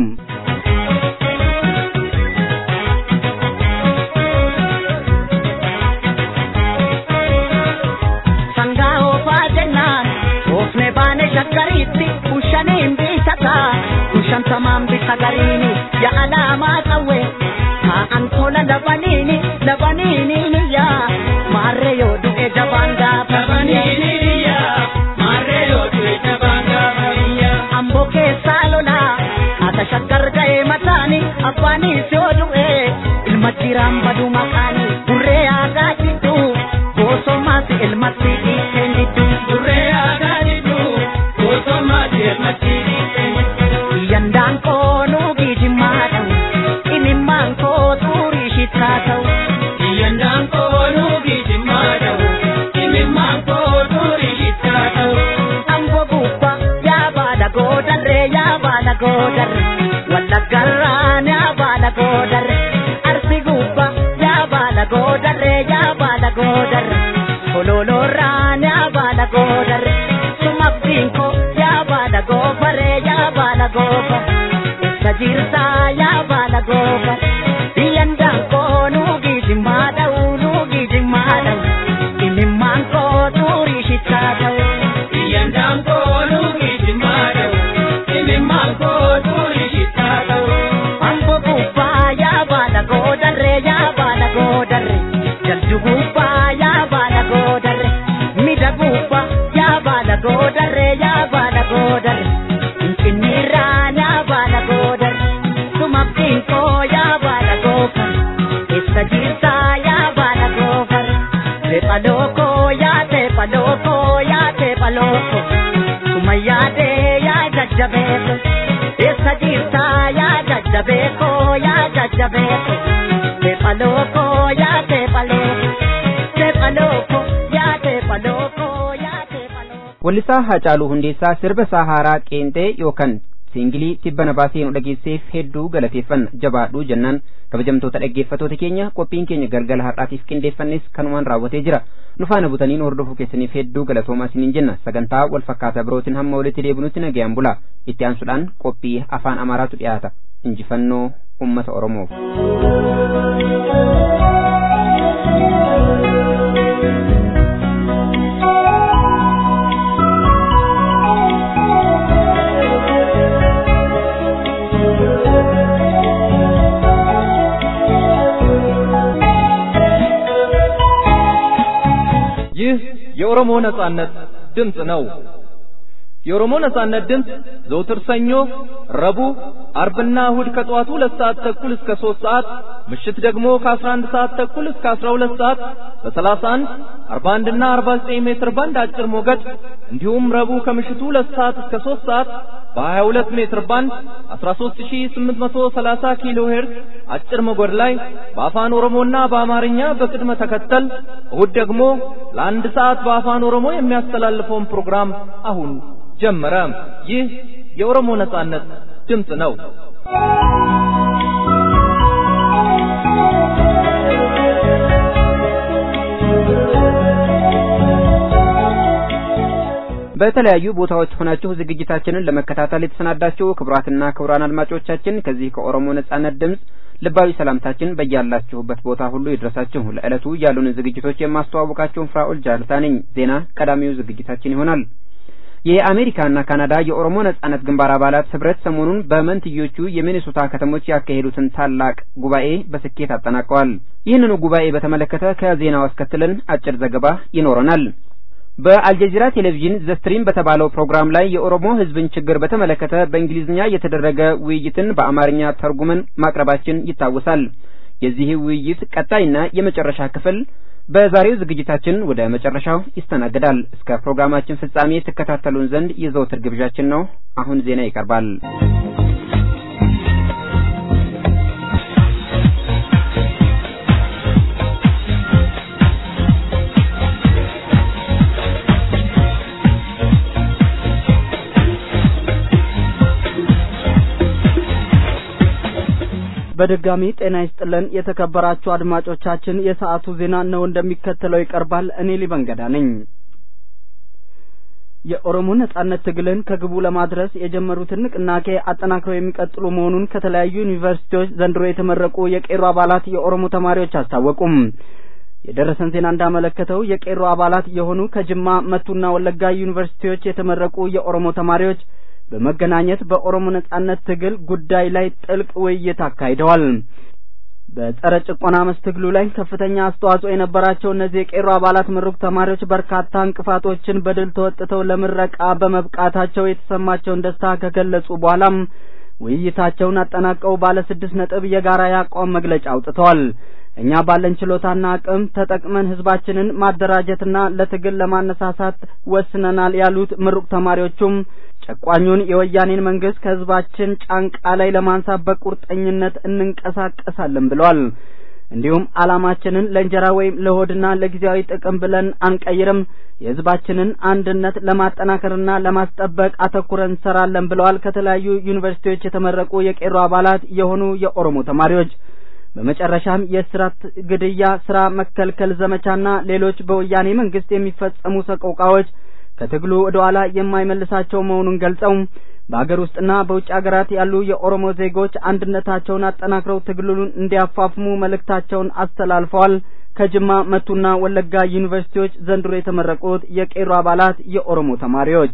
shakkariitti kushaniin biitata kushantamaan bisa gariini ya alaamaa qawwe taa'an tola labaniini labaniini ya maarree yoo du'e jabaan gaafa amboo keessaa lolaa ata shakkar ga'ee mataani abbaanis yoo du'e ilma jiraan badu maqaani burree aagaa jiddu boosomaas ilmatti dhiiteen diddu burree aagaa yandaan koo nuugii jimmaa ta'u imimmaan koo xurii shittaa ta'u yandaan koo nuugii jimmaa ta'u imimmaan koo xurii shittaa ta'u amboo gubbaa yaa baala goodarree yaa baala goodarre wallaggarraan yaa baala goodarre arsi gubbaa yaa baala goodarree yaa baala goodarre kololoorraan yaa baala goodarre sumabdiin koo yaa baala goofaree yaa baala goofa isa jirtaa yaa baala goofa biyyandaan koo nuugii jimmaa dha'u nuugii jimmaa dha'u imimmaan koo xurii shittaa ta'u biyyandaan koo nuugii jimmaa dha'u imimmaan koo xurii shittaa ta'u ambo gubbaa yaa baala goodarree yaa baala goodarre jaldu gubbaa yaa baala goodarre mida gubbaa yaa baala goodarre yaa baala goodarre finfinniirraa yaa baala goodarre sumabdiin koo yaa baala goofar ibsa jirtaa yaa baala goofar teephaloo koo yaa teephaloo koo yaa teephaloo koo suma yaadee yaa jajjabeeko ibsa jirtaa yaa jajjabeeko yaa jajjabeeko teephaloo koo yaa teephaloo teephaloo koo yaa teephaloo koo yaa teephaloo Wallisaa Haacaaluu Hundeessaa sirba Sahaaraa Qeenxee yookaan siingilii tibbana baasee nu dhageesseef hedduu galateeffanna jabaadhuu jennaan kabajamtoota dhaggeeffatoota keenya qophiin keenya galgala har'aatiif qindeeffannes kanumaan raawwatee jira nu faana butaniin hordofuu keessaniif hedduu galatoomaa isiniin jenna sagantaa wal fakkaataa birootiin hamma walitti deebinutti nagayaan bula itti aansuudhaan qophii afaan amaaraatu dhiyaata injifannoo ummata oromoof. ይህ የኦሮሞ ነጻነት ድምፅ ነው። የኦሮሞ ነጻነት ድምፅ ዘውትር ሰኞ፣ ረቡዕ፣ አርብና እሁድ ከጠዋቱ ሁለት ሰዓት ተኩል እስከ ሦስት ሰዓት ምሽት ደግሞ ከአስራ አንድ ሰዓት ተኩል እስከ አስራ ሁለት ሰዓት በሰላሳ አንድ አርባ አንድና አርባ ዘጠኝ ሜትር ባንድ አጭር ሞገድ እንዲሁም ረቡዕ ከምሽቱ ሁለት ሰዓት እስከ ሦስት ሰዓት በሀያ ሁለት ሜትር ባንድ አስራ ሦስት ሺህ ስምንት መቶ ሰላሳ ኪሎ ሄርዝ አጭር ሞገድ ላይ በአፋን ኦሮሞና በአማርኛ በቅድመ ተከተል እሁድ ደግሞ ለአንድ ሰዓት በአፋን ኦሮሞ የሚያስተላልፈውን ፕሮግራም አሁን ጀመረ። ይህ የኦሮሞ ነጻነት ድምፅ ነው። በተለያዩ ቦታዎች ሆናችሁ ዝግጅታችንን ለመከታተል የተሰናዳችሁ ክቡራትና ክቡራን አድማጮቻችን ከዚህ ከኦሮሞ ነጻነት ድምፅ ልባዊ ሰላምታችን በያላችሁበት ቦታ ሁሉ ይድረሳችሁ። ለዕለቱ ያሉንን ዝግጅቶች የማስተዋወቃችሁን ፍራኦል ጃልታ ነኝ። ዜና ቀዳሚው ዝግጅታችን ይሆናል። የአሜሪካና ካናዳ የኦሮሞ ነጻነት ግንባር አባላት ህብረት ሰሞኑን በመንትዮቹ የሚኔሶታ ከተሞች ያካሄዱትን ታላቅ ጉባኤ በስኬት አጠናቀዋል። ይህንኑ ጉባኤ በተመለከተ ከዜናው አስከትለን አጭር ዘገባ ይኖረናል። በአልጀዚራ ቴሌቪዥን ዘስትሪም በተባለው ፕሮግራም ላይ የኦሮሞ ህዝብን ችግር በተመለከተ በእንግሊዝኛ የተደረገ ውይይትን በአማርኛ ተርጉመን ማቅረባችን ይታወሳል። የዚህ ውይይት ቀጣይና የመጨረሻ ክፍል በዛሬው ዝግጅታችን ወደ መጨረሻው ይስተናገዳል። እስከ ፕሮግራማችን ፍጻሜ ትከታተሉን ዘንድ የዘወትር ግብዣችን ነው። አሁን ዜና ይቀርባል። በድጋሚ ጤና ይስጥልን የተከበራችሁ አድማጮቻችን፣ የሰዓቱ ዜና ነው እንደሚከተለው ይቀርባል። እኔ ሊበንገዳ ነኝ። የኦሮሞ ነጻነት ትግልን ከግቡ ለማድረስ የጀመሩትን ንቅናቄ አጠናክረው የሚቀጥሉ መሆኑን ከተለያዩ ዩኒቨርሲቲዎች ዘንድሮ የተመረቁ የቄሮ አባላት የኦሮሞ ተማሪዎች አስታወቁም። የደረሰን ዜና እንዳመለከተው የቄሮ አባላት የሆኑ ከጅማ መቱና ወለጋ ዩኒቨርሲቲዎች የተመረቁ የኦሮሞ ተማሪዎች በመገናኘት በኦሮሞ ነጻነት ትግል ጉዳይ ላይ ጥልቅ ውይይት አካሂደዋል። በጸረ ጭቆና መስ ትግሉ ላይ ከፍተኛ አስተዋጽኦ የነበራቸው እነዚህ የቄሮ አባላት ምሩቅ ተማሪዎች በርካታ እንቅፋቶችን በድል ተወጥተው ለምረቃ በመብቃታቸው የተሰማቸውን ደስታ ከገለጹ በኋላም ውይይታቸውን አጠናቀው ባለ ስድስት ነጥብ የጋራ የአቋም መግለጫ አውጥተዋል። እኛ ባለን ችሎታና አቅም ተጠቅመን ህዝባችንን ማደራጀትና ለትግል ለማነሳሳት ወስነናል ያሉት ምሩቅ ተማሪዎቹም ጨቋኙን የወያኔን መንግስት ከህዝባችን ጫንቃ ላይ ለማንሳት በቁርጠኝነት እንንቀሳቀሳለን ብለዋል። እንዲሁም አላማችንን ለእንጀራ ወይም ለሆድና ለጊዜያዊ ጥቅም ብለን አንቀይርም፣ የህዝባችንን አንድነት ለማጠናከርና ለማስጠበቅ አተኩረን እንሰራለን ብለዋል። ከተለያዩ ዩኒቨርሲቲዎች የተመረቁ የቄሮ አባላት የሆኑ የኦሮሞ ተማሪዎች በመጨረሻም የእስራት፣ ግድያ፣ ስራ መከልከል ዘመቻና ሌሎች በወያኔ መንግስት የሚፈጸሙ ሰቆቃዎች ከትግሉ ወደ ኋላ የማይመልሳቸው መሆኑን ገልጸው በአገር ውስጥና በውጭ ሀገራት ያሉ የኦሮሞ ዜጎች አንድነታቸውን አጠናክረው ትግሉን እንዲያፋፍሙ መልእክታቸውን አስተላልፈዋል። ከጅማ መቱና ወለጋ ዩኒቨርሲቲዎች ዘንድሮ የተመረቁት የቄሮ አባላት የኦሮሞ ተማሪዎች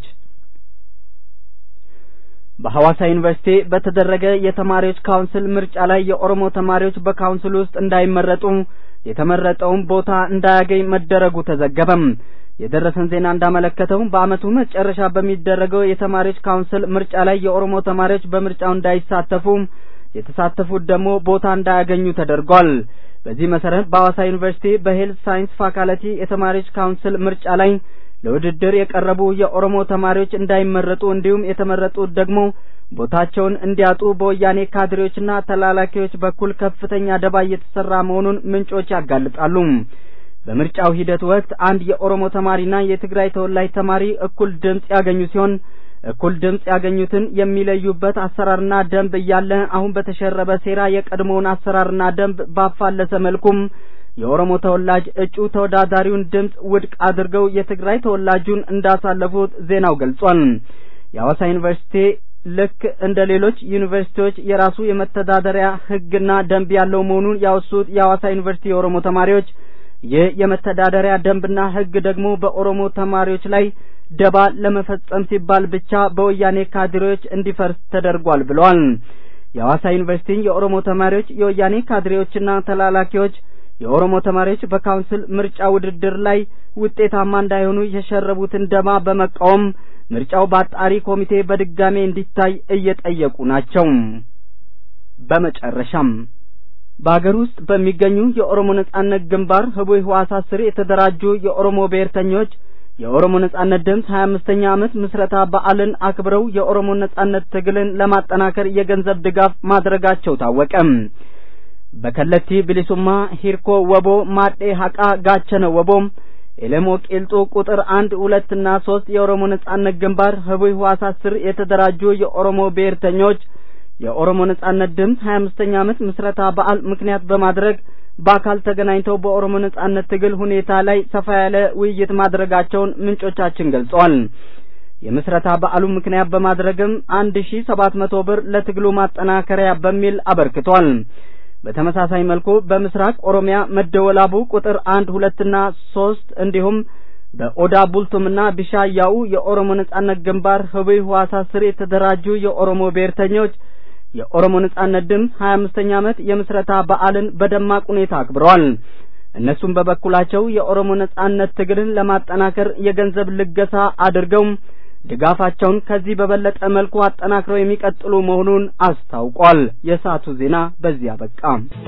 በሐዋሳ ዩኒቨርሲቲ በተደረገ የተማሪዎች ካውንስል ምርጫ ላይ የኦሮሞ ተማሪዎች በካውንስል ውስጥ እንዳይመረጡ የተመረጠውን ቦታ እንዳያገኝ መደረጉ ተዘገበም። የደረሰን ዜና እንዳመለከተው በአመቱ መጨረሻ በሚደረገው የተማሪዎች ካውንስል ምርጫ ላይ የኦሮሞ ተማሪዎች በምርጫው እንዳይሳተፉ የተሳተፉት ደግሞ ቦታ እንዳያገኙ ተደርጓል። በዚህ መሰረት በሐዋሳ ዩኒቨርሲቲ በሄልት ሳይንስ ፋካልቲ የተማሪዎች ካውንስል ምርጫ ላይ ለውድድር የቀረቡ የኦሮሞ ተማሪዎች እንዳይመረጡ እንዲሁም የተመረጡት ደግሞ ቦታቸውን እንዲያጡ በወያኔ ካድሬዎችና ተላላኪዎች በኩል ከፍተኛ ደባ እየተሰራ መሆኑን ምንጮች ያጋልጣሉ። በምርጫው ሂደት ወቅት አንድ የኦሮሞ ተማሪና የትግራይ ተወላጅ ተማሪ እኩል ድምፅ ያገኙ ሲሆን እኩል ድምፅ ያገኙትን የሚለዩበት አሰራርና ደንብ እያለ አሁን በተሸረበ ሴራ የቀድሞውን አሰራርና ደንብ ባፋለሰ መልኩም የኦሮሞ ተወላጅ እጩ ተወዳዳሪውን ድምፅ ውድቅ አድርገው የትግራይ ተወላጁን እንዳሳለፉት ዜናው ገልጿል። የሐዋሳ ዩኒቨርሲቲ ልክ እንደ ሌሎች ዩኒቨርሲቲዎች የራሱ የመተዳደሪያ ሕግና ደንብ ያለው መሆኑን ያወሱት የሐዋሳ ዩኒቨርሲቲ የኦሮሞ ተማሪዎች ይህ የመተዳደሪያ ደንብና ሕግ ደግሞ በኦሮሞ ተማሪዎች ላይ ደባ ለመፈጸም ሲባል ብቻ በወያኔ ካድሬዎች እንዲፈርስ ተደርጓል ብለዋል። የሐዋሳ ዩኒቨርሲቲ የኦሮሞ ተማሪዎች የወያኔ ካድሬዎችና ተላላኪዎች የኦሮሞ ተማሪዎች በካውንስል ምርጫ ውድድር ላይ ውጤታማ እንዳይሆኑ የሸረቡትን ደባ በመቃወም ምርጫው በአጣሪ ኮሚቴ በድጋሜ እንዲታይ እየጠየቁ ናቸው። በመጨረሻም በአገር ውስጥ በሚገኙ የኦሮሞ ነጻነት ግንባር ህቡዕ ህዋሳት ስር የተደራጁ የኦሮሞ ብሔርተኞች የኦሮሞ ነጻነት ድምፅ ሀያ አምስተኛ ዓመት ምስረታ በዓልን አክብረው የኦሮሞ ነጻነት ትግልን ለማጠናከር የገንዘብ ድጋፍ ማድረጋቸው ታወቀ። በከለቲ ብሊሱማ፣ ሂርኮ ወቦ፣ ማጤ ሀቃ፣ ጋቸነ ወቦ፣ ኤሌሞ ቂልጡ ቁጥር አንድ ሁለትና ሶስት የኦሮሞ ነጻነት ግንባር ህቡዕ ህዋሳት ስር የተደራጁ የኦሮሞ ብሔርተኞች የኦሮሞ ነጻነት ድምፅ ሀያ አምስተኛ ዓመት ምስረታ በዓል ምክንያት በማድረግ በአካል ተገናኝተው በኦሮሞ ነጻነት ትግል ሁኔታ ላይ ሰፋ ያለ ውይይት ማድረጋቸውን ምንጮቻችን ገልጸዋል። የምስረታ በዓሉ ምክንያት በማድረግም አንድ ሺ ሰባት መቶ ብር ለትግሉ ማጠናከሪያ በሚል አበርክቷል። በተመሳሳይ መልኩ በምስራቅ ኦሮሚያ መደወላቡ ቁጥር አንድ ሁለትና ሶስት እንዲሁም በኦዳ ቡልቱምና ቢሻያው የኦሮሞ ነጻነት ግንባር ህቡዕ ህዋሳት ስር የተደራጁ የኦሮሞ ብሔርተኞች የኦሮሞ ነጻነት ድምፅ ሀያ አምስተኛ ዓመት የምስረታ በዓልን በደማቅ ሁኔታ አክብረዋል። እነሱም በበኩላቸው የኦሮሞ ነጻነት ትግልን ለማጠናከር የገንዘብ ልገሳ አድርገው ድጋፋቸውን ከዚህ በበለጠ መልኩ አጠናክረው የሚቀጥሉ መሆኑን አስታውቋል። የሰዓቱ ዜና በዚህ አበቃ።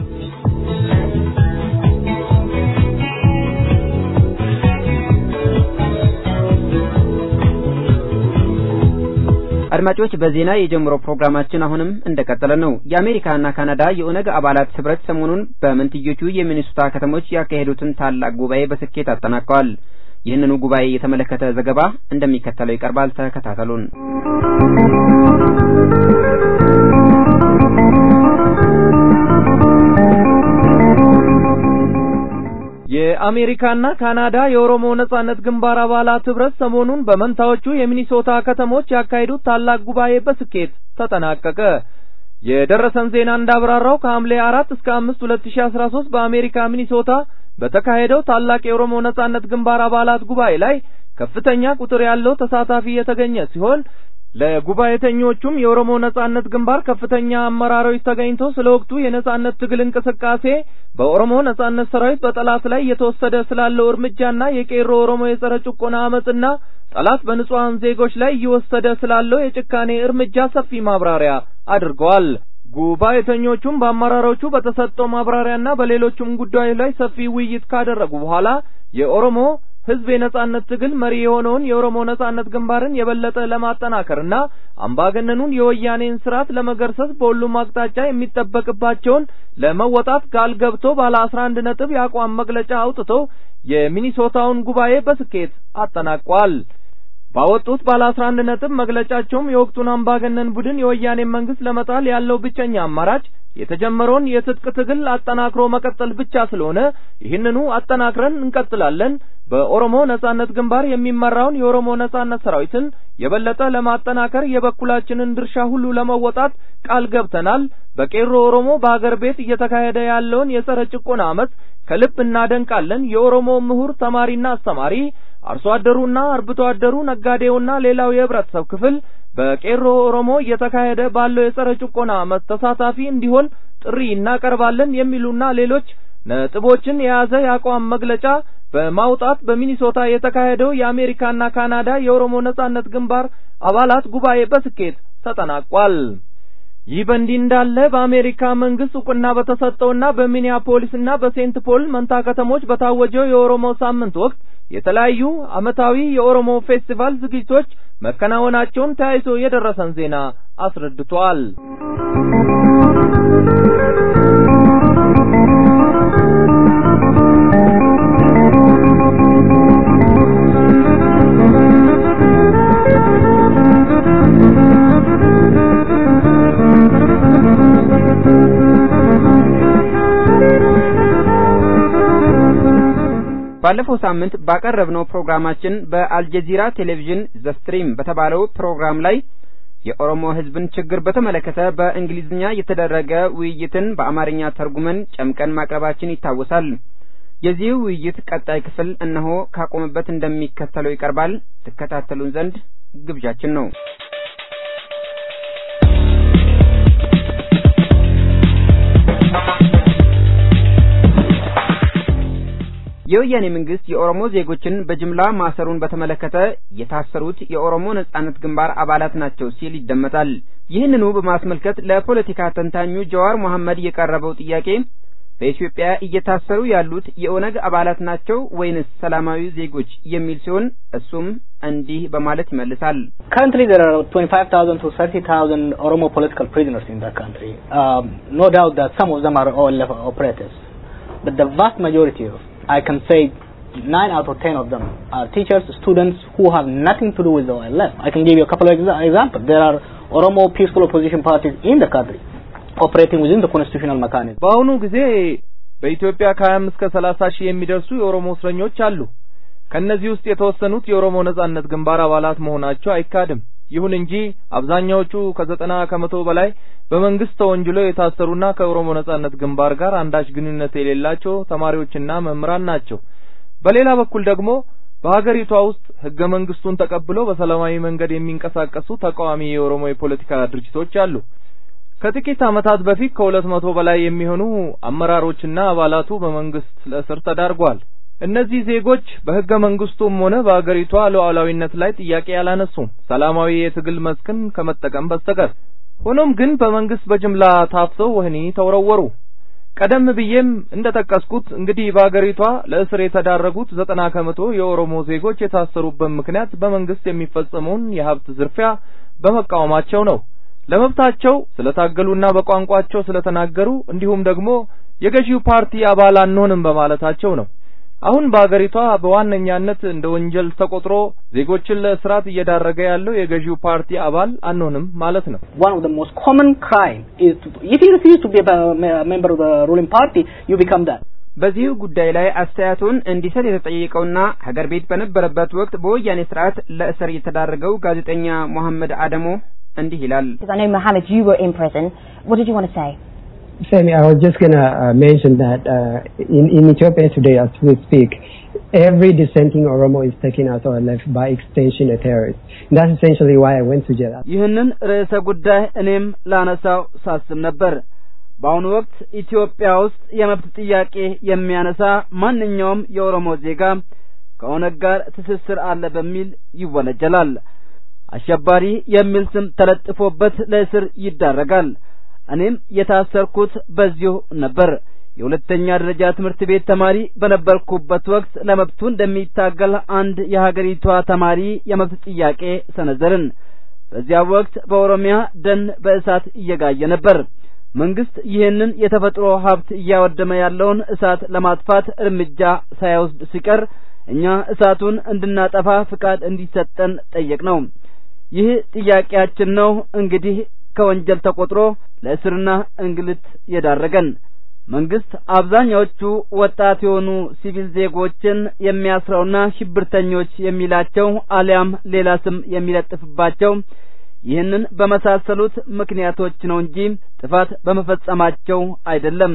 አድማጮች በዜና የጀመረው ፕሮግራማችን አሁንም እንደቀጠለ ነው። የአሜሪካና ካናዳ የኦነግ አባላት ህብረት ሰሞኑን በመንትዮቹ የሚኒሶታ ከተሞች ያካሄዱትን ታላቅ ጉባኤ በስኬት አጠናቀዋል። ይህንኑ ጉባኤ የተመለከተ ዘገባ እንደሚከተለው ይቀርባል። ተከታተሉን። የአሜሪካና ካናዳ የኦሮሞ ነጻነት ግንባር አባላት ህብረት ሰሞኑን በመንታዎቹ የሚኒሶታ ከተሞች ያካሄዱት ታላቅ ጉባኤ በስኬት ተጠናቀቀ። የደረሰን ዜና እንዳብራራው ከሐምሌ አራት እስከ አምስት ሁለት ሺ አስራ ሶስት በአሜሪካ ሚኒሶታ በተካሄደው ታላቅ የኦሮሞ ነጻነት ግንባር አባላት ጉባኤ ላይ ከፍተኛ ቁጥር ያለው ተሳታፊ የተገኘ ሲሆን ለጉባኤተኞቹም የኦሮሞ ነጻነት ግንባር ከፍተኛ አመራሮች ተገኝተው ስለ ወቅቱ የነጻነት ትግል እንቅስቃሴ በኦሮሞ ነጻነት ሰራዊት በጠላት ላይ እየተወሰደ ስላለው እርምጃና የቄሮ ኦሮሞ የጸረ ጭቆና አመጽና ጠላት በንጹሐን ዜጎች ላይ እየወሰደ ስላለው የጭካኔ እርምጃ ሰፊ ማብራሪያ አድርገዋል። ጉባኤተኞቹም በአመራሮቹ በተሰጠው ማብራሪያና በሌሎቹም ጉዳዮች ላይ ሰፊ ውይይት ካደረጉ በኋላ የኦሮሞ ህዝብ የነጻነት ትግል መሪ የሆነውን የኦሮሞ ነጻነት ግንባርን የበለጠ ለማጠናከርና አምባገነኑን የወያኔን ስርዓት ለመገርሰስ በሁሉም አቅጣጫ የሚጠበቅባቸውን ለመወጣት ቃል ገብቶ ባለ አስራ አንድ ነጥብ የአቋም መግለጫ አውጥቶ የሚኒሶታውን ጉባኤ በስኬት አጠናቋል። ባወጡት ባለ አስራ አንድ ነጥብ መግለጫቸውም የወቅቱን አምባገነን ቡድን የወያኔን መንግስት ለመጣል ያለው ብቸኛ አማራጭ የተጀመረውን የትጥቅ ትግል አጠናክሮ መቀጠል ብቻ ስለሆነ ይህንኑ አጠናክረን እንቀጥላለን። በኦሮሞ ነጻነት ግንባር የሚመራውን የኦሮሞ ነጻነት ሰራዊትን የበለጠ ለማጠናከር የበኩላችንን ድርሻ ሁሉ ለመወጣት ቃል ገብተናል። በቄሮ ኦሮሞ በአገር ቤት እየተካሄደ ያለውን የጸረ ጭቆና አመፅ ከልብ እናደንቃለን። የኦሮሞ ምሁር፣ ተማሪና አስተማሪ፣ አርሶ አደሩና አርብቶ አደሩ፣ ነጋዴውና ሌላው የህብረተሰብ ክፍል በቄሮ ኦሮሞ እየተካሄደ ባለው የጸረ ጭቆና አመፅ ተሳታፊ እንዲሆን ጥሪ እናቀርባለን የሚሉና ሌሎች ነጥቦችን የያዘ የአቋም መግለጫ በማውጣት በሚኒሶታ የተካሄደው የአሜሪካና ካናዳ የኦሮሞ ነጻነት ግንባር አባላት ጉባኤ በስኬት ተጠናቋል። ይህ በእንዲህ እንዳለ በአሜሪካ መንግስት እውቅና በተሰጠውና በሚኒያፖሊስና በሴንት ፖል መንታ ከተሞች በታወጀው የኦሮሞ ሳምንት ወቅት የተለያዩ አመታዊ የኦሮሞ ፌስቲቫል ዝግጅቶች መከናወናቸውን ተያይዞ የደረሰን ዜና አስረድቷል። ባለፈው ሳምንት ባቀረብነው ፕሮግራማችን በአልጀዚራ ቴሌቪዥን ዘስትሪም በተባለው ፕሮግራም ላይ የኦሮሞ ሕዝብን ችግር በተመለከተ በእንግሊዝኛ የተደረገ ውይይትን በአማርኛ ተርጉመን ጨምቀን ማቅረባችን ይታወሳል። የዚህ ውይይት ቀጣይ ክፍል እነሆ ካቆመበት እንደሚከተለው ይቀርባል። ትከታተሉን ዘንድ ግብዣችን ነው። የወያኔ መንግስት የኦሮሞ ዜጎችን በጅምላ ማሰሩን በተመለከተ የታሰሩት የኦሮሞ ነጻነት ግንባር አባላት ናቸው ሲል ይደመጣል። ይህንኑ በማስመልከት ለፖለቲካ ተንታኙ ጀዋር መሐመድ የቀረበው ጥያቄ በኢትዮጵያ እየታሰሩ ያሉት የኦነግ አባላት ናቸው ወይንስ ሰላማዊ ዜጎች የሚል ሲሆን እሱም እንዲህ በማለት ይመልሳል። Currently, there are 25,000 to 30,000 Oromo political prisoners in the country. Um, no doubt that some of them are OLF operatives, but the vast majority of, I can say, nine out of ten of them are teachers, students who have nothing to do with the OLF. I can give you a couple of exa- examples. There are Oromo peaceful opposition parties in the country operating within the constitutional mechanism. በአሁኑ ጊዜ በኢትዮጵያ ከ25 እስከ 30 ሺህ የሚደርሱ የኦሮሞ እስረኞች አሉ። ከነዚህ ውስጥ የተወሰኑት የኦሮሞ ነጻነት ግንባር አባላት መሆናቸው አይካድም። ይሁን እንጂ አብዛኛዎቹ ከዘጠና ከመቶ በላይ በመንግስት ተወንጅለው የታሰሩና ከኦሮሞ ነጻነት ግንባር ጋር አንዳች ግንኙነት የሌላቸው ተማሪዎችና መምህራን ናቸው። በሌላ በኩል ደግሞ በሀገሪቷ ውስጥ ህገ መንግስቱን ተቀብለው በሰላማዊ መንገድ የሚንቀሳቀሱ ተቃዋሚ የኦሮሞ የፖለቲካ ድርጅቶች አሉ። ከጥቂት ዓመታት በፊት ከሁለት መቶ በላይ የሚሆኑ አመራሮችና አባላቱ በመንግስት ለእስር ተዳርገዋል። እነዚህ ዜጎች በህገ መንግስቱም ሆነ በአገሪቷ ሉዓላዊነት ላይ ጥያቄ አላነሱም፣ ሰላማዊ የትግል መስክን ከመጠቀም በስተቀር። ሆኖም ግን በመንግስት በጅምላ ታፍሰው ወህኒ ተወረወሩ። ቀደም ብዬም እንደጠቀስኩት እንግዲህ በአገሪቷ ለእስር የተዳረጉት ዘጠና ከመቶ የኦሮሞ ዜጎች የታሰሩበት ምክንያት በመንግስት የሚፈጸመውን የሀብት ዝርፊያ በመቃወማቸው ነው። ለመብታቸው ስለታገሉና በቋንቋቸው ስለተናገሩ እንዲሁም ደግሞ የገዢው ፓርቲ አባል አንሆንም በማለታቸው ነው። አሁን በአገሪቷ በዋነኛነት እንደ ወንጀል ተቆጥሮ ዜጎችን ለእስራት እየዳረገ ያለው የገዢው ፓርቲ አባል አንሆንም ማለት ነው። One of the most common crime is to, if you refuse to be a a member of the ruling party, you become that. በዚህ ጉዳይ ላይ አስተያየቱን እንዲሰጥ የተጠየቀውና ሀገር ቤት በነበረበት ወቅት በወያኔ ስርዓት ለእስር የተዳረገው ጋዜጠኛ መሐመድ አደሞ እንዲህ ይላል። Because I know Mohammed, you were in prison. What did you want to say? Sammy, I was just going to uh, mention that uh, in, in Ethiopia today, as we speak, every dissenting Oromo is taken as or left by extension a terrorist. And that's essentially why I went to jail. ይህንን ርዕሰ ጉዳይ እኔም ላነሳው ሳስብ ነበር። በአሁኑ ወቅት ኢትዮጵያ ውስጥ የመብት ጥያቄ የሚያነሳ ማንኛውም የኦሮሞ ዜጋ ከኦነግ ጋር ትስስር አለ በሚል ይወነጀላል። አሸባሪ የሚል ስም ተለጥፎበት ለእስር ይዳረጋል። እኔም የታሰርኩት በዚሁ ነበር። የሁለተኛ ደረጃ ትምህርት ቤት ተማሪ በነበርኩበት ወቅት ለመብቱ እንደሚታገል አንድ የሀገሪቷ ተማሪ የመብት ጥያቄ ሰነዘርን። በዚያ ወቅት በኦሮሚያ ደን በእሳት እየጋየ ነበር። መንግስት ይህንን የተፈጥሮ ሀብት እያወደመ ያለውን እሳት ለማጥፋት እርምጃ ሳይወስድ ሲቀር እኛ እሳቱን እንድናጠፋ ፍቃድ እንዲሰጠን ጠየቅነው። ይህ ጥያቄያችን ነው እንግዲህ ከወንጀል ተቆጥሮ ለእስርና እንግልት የዳረገን። መንግስት አብዛኛዎቹ ወጣት የሆኑ ሲቪል ዜጎችን የሚያስረውና ሽብርተኞች የሚላቸው አሊያም ሌላ ስም የሚለጥፍባቸው ይህንን በመሳሰሉት ምክንያቶች ነው እንጂ ጥፋት በመፈጸማቸው አይደለም።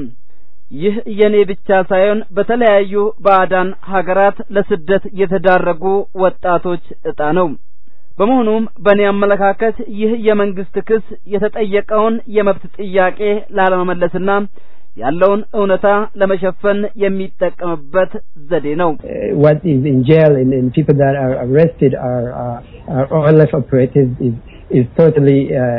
ይህ የኔ ብቻ ሳይሆን በተለያዩ ባዕዳን ሀገራት ለስደት የተዳረጉ ወጣቶች እጣ ነው። በመሆኑም በእኔ አመለካከት ይህ የመንግስት ክስ የተጠየቀውን የመብት ጥያቄ ላለመመለስና ያለውን እውነታ ለመሸፈን የሚጠቀምበት ዘዴ ነው። Uh, what is in jail and, and people that are arrested are, uh, are OLF operatives is, is totally uh,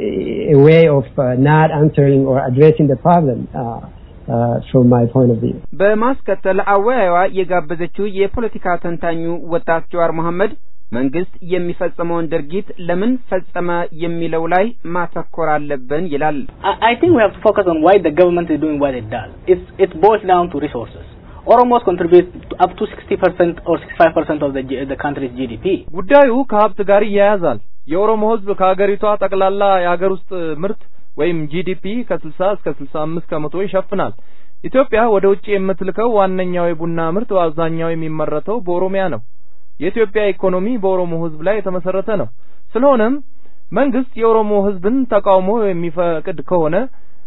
a way of uh, not answering or addressing the problem uh, uh, from my point of view. በማስከተል አወያዩዋ የጋበዘችው የፖለቲካ ተንታኙ ወጣት ጀዋር መሐመድ መንግስት የሚፈጸመውን ድርጊት ለምን ፈጸመ የሚለው ላይ ማተኮር አለብን ይላል። I, I think we have to focus on why the government is doing what it does. It's, it boils down to resources. Oromos contribute to up to 60% or 65% of the, G- the country's GDP. ጉዳዩ ከሀብት ጋር ይያያዛል። የኦሮሞ ሕዝብ ከሀገሪቷ ጠቅላላ የሀገር ውስጥ ምርት ወይም ጂዲፒ ከ60 እስከ 65 ከመቶ ይሸፍናል። ኢትዮጵያ ወደ ውጭ የምትልከው ዋነኛው የቡና ምርት በአብዛኛው የሚመረተው በኦሮሚያ ነው። የኢትዮጵያ ኢኮኖሚ በኦሮሞ ሕዝብ ላይ የተመሰረተ ነው። ስለሆነም መንግስት የኦሮሞ ሕዝብን ተቃውሞ የሚፈቅድ ከሆነ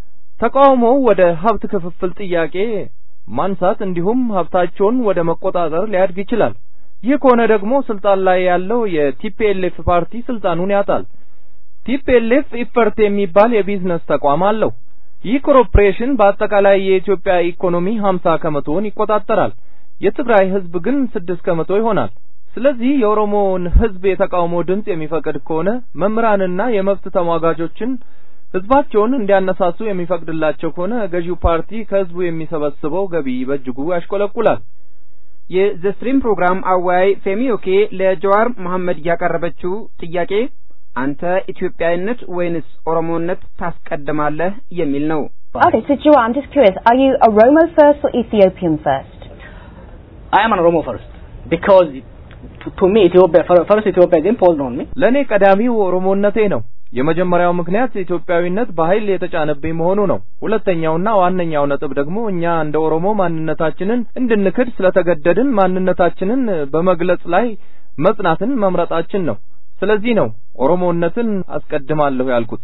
ተቃውሞው ወደ ሀብት ክፍፍል ጥያቄ ማንሳት እንዲሁም ሀብታቸውን ወደ መቆጣጠር ሊያድግ ይችላል። ይህ ከሆነ ደግሞ ስልጣን ላይ ያለው የቲፒኤልኤፍ ፓርቲ ስልጣኑን ያጣል። ቲፒኤልኤፍ ኢፈርት የሚባል የቢዝነስ ተቋም አለው። ይህ ኮርፖሬሽን በአጠቃላይ የኢትዮጵያ ኢኮኖሚ ሀምሳ ከመቶውን ይቆጣጠራል። የትግራይ ህዝብ ግን ስድስት ከመቶ ይሆናል። ስለዚህ የኦሮሞን ህዝብ የተቃውሞ ድምፅ የሚፈቅድ ከሆነ መምህራንና የመብት ተሟጋጆችን ህዝባቸውን እንዲያነሳሱ የሚፈቅድላቸው ከሆነ ገዢው ፓርቲ ከህዝቡ የሚሰበስበው ገቢ በእጅጉ ያሽቆለቁላል። የዘስትሪም ፕሮግራም አወያይ ፌሚዮኬ ለጀዋር መሐመድ ያቀረበችው ጥያቄ አንተ ኢትዮጵያዊነት ወይንስ ኦሮሞነት ታስቀድማለህ የሚል ነው። Okay, so Jua, I'm just curious, are you Oromo first or Ethiopian first? I am an Oromo first because to, to me Ethiopia fir- first Ethiopia is imposed on me. ለእኔ ቀዳሚው ኦሮሞነቴ ነው። የመጀመሪያው ምክንያት ኢትዮጵያዊነት በኃይል የተጫነብኝ መሆኑ ነው። ሁለተኛውና ዋነኛው ነጥብ ደግሞ እኛ እንደ ኦሮሞ ማንነታችንን እንድንክድ ስለተገደድን ማንነታችንን በመግለጽ ላይ መጽናትን መምረጣችን ነው። ስለዚህ ነው ኦሮሞነትን አስቀድማለሁ ያልኩት።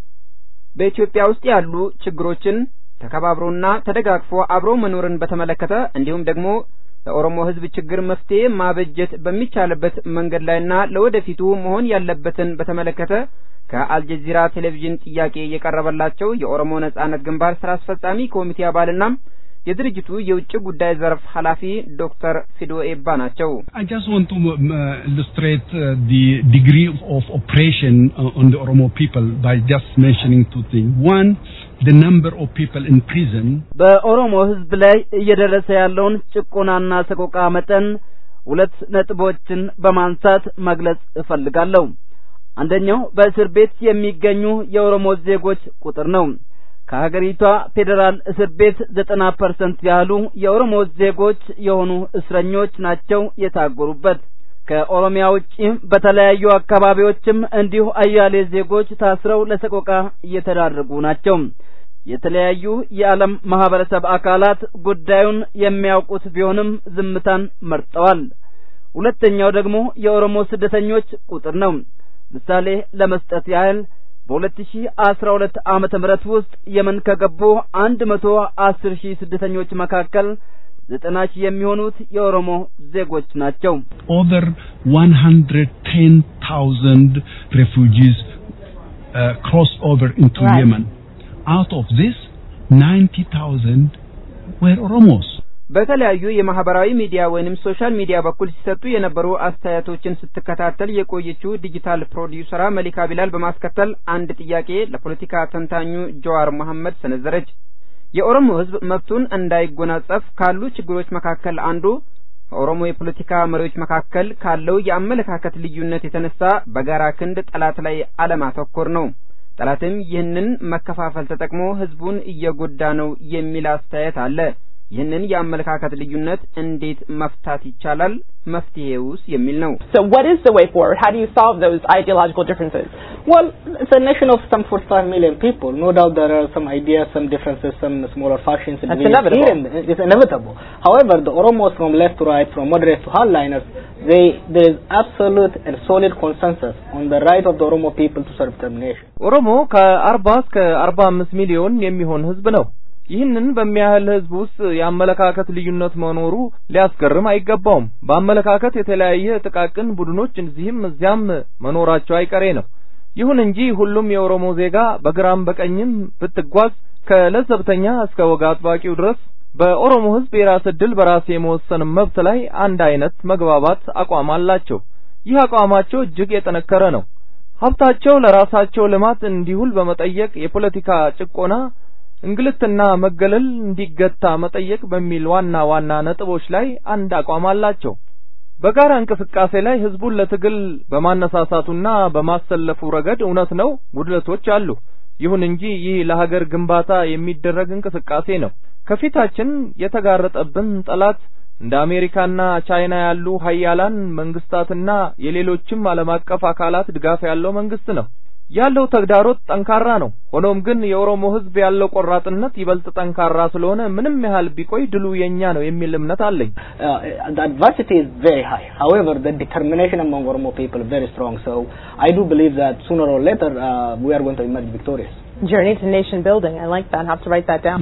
በኢትዮጵያ ውስጥ ያሉ ችግሮችን ተከባብሮና ተደጋግፎ አብሮ መኖርን በተመለከተ እንዲሁም ደግሞ ለኦሮሞ ሕዝብ ችግር መፍትሄ ማበጀት በሚቻልበት መንገድ ላይና ለወደፊቱ መሆን ያለበትን በተመለከተ ከአልጀዚራ ቴሌቪዥን ጥያቄ የቀረበላቸው የኦሮሞ ነጻነት ግንባር ስራ አስፈጻሚ ኮሚቴ አባልና የድርጅቱ የውጭ ጉዳይ ዘርፍ ኃላፊ ዶክተር ፊዶ ኤባ ናቸው። I just want to um, uh, illustrate uh, the degree of oppression uh, on the Oromo people by just mentioning two things. One, the number of people in prison. በኦሮሞ ህዝብ ላይ እየደረሰ ያለውን ጭቆናና ሰቆቃ መጠን ሁለት ነጥቦችን በማንሳት መግለጽ እፈልጋለሁ። አንደኛው በእስር ቤት የሚገኙ የኦሮሞ ዜጎች ቁጥር ነው። ከሀገሪቷ ፌዴራል እስር ቤት ዘጠና ፐርሰንት ያህሉ የኦሮሞ ዜጎች የሆኑ እስረኞች ናቸው የታጎሩበት። ከኦሮሚያ ውጪ በተለያዩ አካባቢዎችም እንዲሁ አያሌ ዜጎች ታስረው ለሰቆቃ እየተዳረጉ ናቸው። የተለያዩ የዓለም ማህበረሰብ አካላት ጉዳዩን የሚያውቁት ቢሆንም ዝምታን መርጠዋል። ሁለተኛው ደግሞ የኦሮሞ ስደተኞች ቁጥር ነው። ምሳሌ ለመስጠት ያህል በ2012 ዓመተ ምህረት ውስጥ የመን ከገቡ 110 ሺህ ስደተኞች መካከል ዘጠና ሺህ የሚሆኑት የኦሮሞ ዜጎች ናቸው። Over 110,000 refugees uh, crossed over into Right. Yemen. Out of this, 90,000 were Oromos. በተለያዩ የማህበራዊ ሚዲያ ወይንም ሶሻል ሚዲያ በኩል ሲሰጡ የነበሩ አስተያየቶችን ስትከታተል የቆየችው ዲጂታል ፕሮዲውሰራ መሊካ ቢላል በማስከተል አንድ ጥያቄ ለፖለቲካ ተንታኙ ጀዋር መሐመድ ሰነዘረች። የኦሮሞ ሕዝብ መብቱን እንዳይጎናጸፍ ካሉ ችግሮች መካከል አንዱ በኦሮሞ የፖለቲካ መሪዎች መካከል ካለው የአመለካከት ልዩነት የተነሳ በጋራ ክንድ ጠላት ላይ አለማተኮር ነው። ጠላትም ይህንን መከፋፈል ተጠቅሞ ሕዝቡን እየጎዳ ነው የሚል አስተያየት አለ። ይህንን የአመለካከት ልዩነት እንዴት መፍታት ይቻላል? መፍትሄውስ የሚል ነው። So what is the way forward? How do you solve those ideological differences? Well, it's a nation of some 45 million people. No doubt there are some ideas, some differences, some smaller factions. That's between inevitable. here and there. It's inevitable. However, the Oromos from left to right, from moderate to hardliners, they there is absolute and solid consensus on the right of the Oromo people to self-determination. ኦሮሞ ከአርባ እስከ አርባ አምስት ሚሊዮን የሚሆን ህዝብ ነው። ይህንን በሚያህል ህዝብ ውስጥ የአመለካከት ልዩነት መኖሩ ሊያስገርም አይገባውም። በአመለካከት የተለያየ ጥቃቅን ቡድኖች እዚህም እዚያም መኖራቸው አይቀሬ ነው። ይሁን እንጂ ሁሉም የኦሮሞ ዜጋ በግራም በቀኝም ብትጓዝ ከለዘብተኛ እስከ ወግ አጥባቂው ድረስ በኦሮሞ ህዝብ የራስ ዕድል በራስ የመወሰን መብት ላይ አንድ አይነት መግባባት አቋም አላቸው። ይህ አቋማቸው እጅግ የጠነከረ ነው። ሀብታቸው ለራሳቸው ልማት እንዲውል በመጠየቅ የፖለቲካ ጭቆና እንግልትና መገለል እንዲገታ መጠየቅ በሚል ዋና ዋና ነጥቦች ላይ አንድ አቋም አላቸው። በጋራ እንቅስቃሴ ላይ ህዝቡን ለትግል በማነሳሳቱና በማሰለፉ ረገድ እውነት ነው ጉድለቶች አሉ። ይሁን እንጂ ይህ ለሀገር ግንባታ የሚደረግ እንቅስቃሴ ነው። ከፊታችን የተጋረጠብን ጠላት እንደ አሜሪካና ቻይና ያሉ ሀያላን መንግስታትና የሌሎችም ዓለም አቀፍ አካላት ድጋፍ ያለው መንግስት ነው። ያለው ተግዳሮት ጠንካራ ነው። ሆኖም ግን የኦሮሞ ህዝብ ያለው ቆራጥነት ይበልጥ ጠንካራ ስለሆነ ምንም ያህል ቢቆይ ድሉ የኛ ነው የሚል እምነት አለኝ። Uh, the adversity is very high. However, the determination among Oromo people is very strong. So I do believe that sooner or later uh, we are going to emerge victorious. Journey to nation building. I like that. I have to write that down.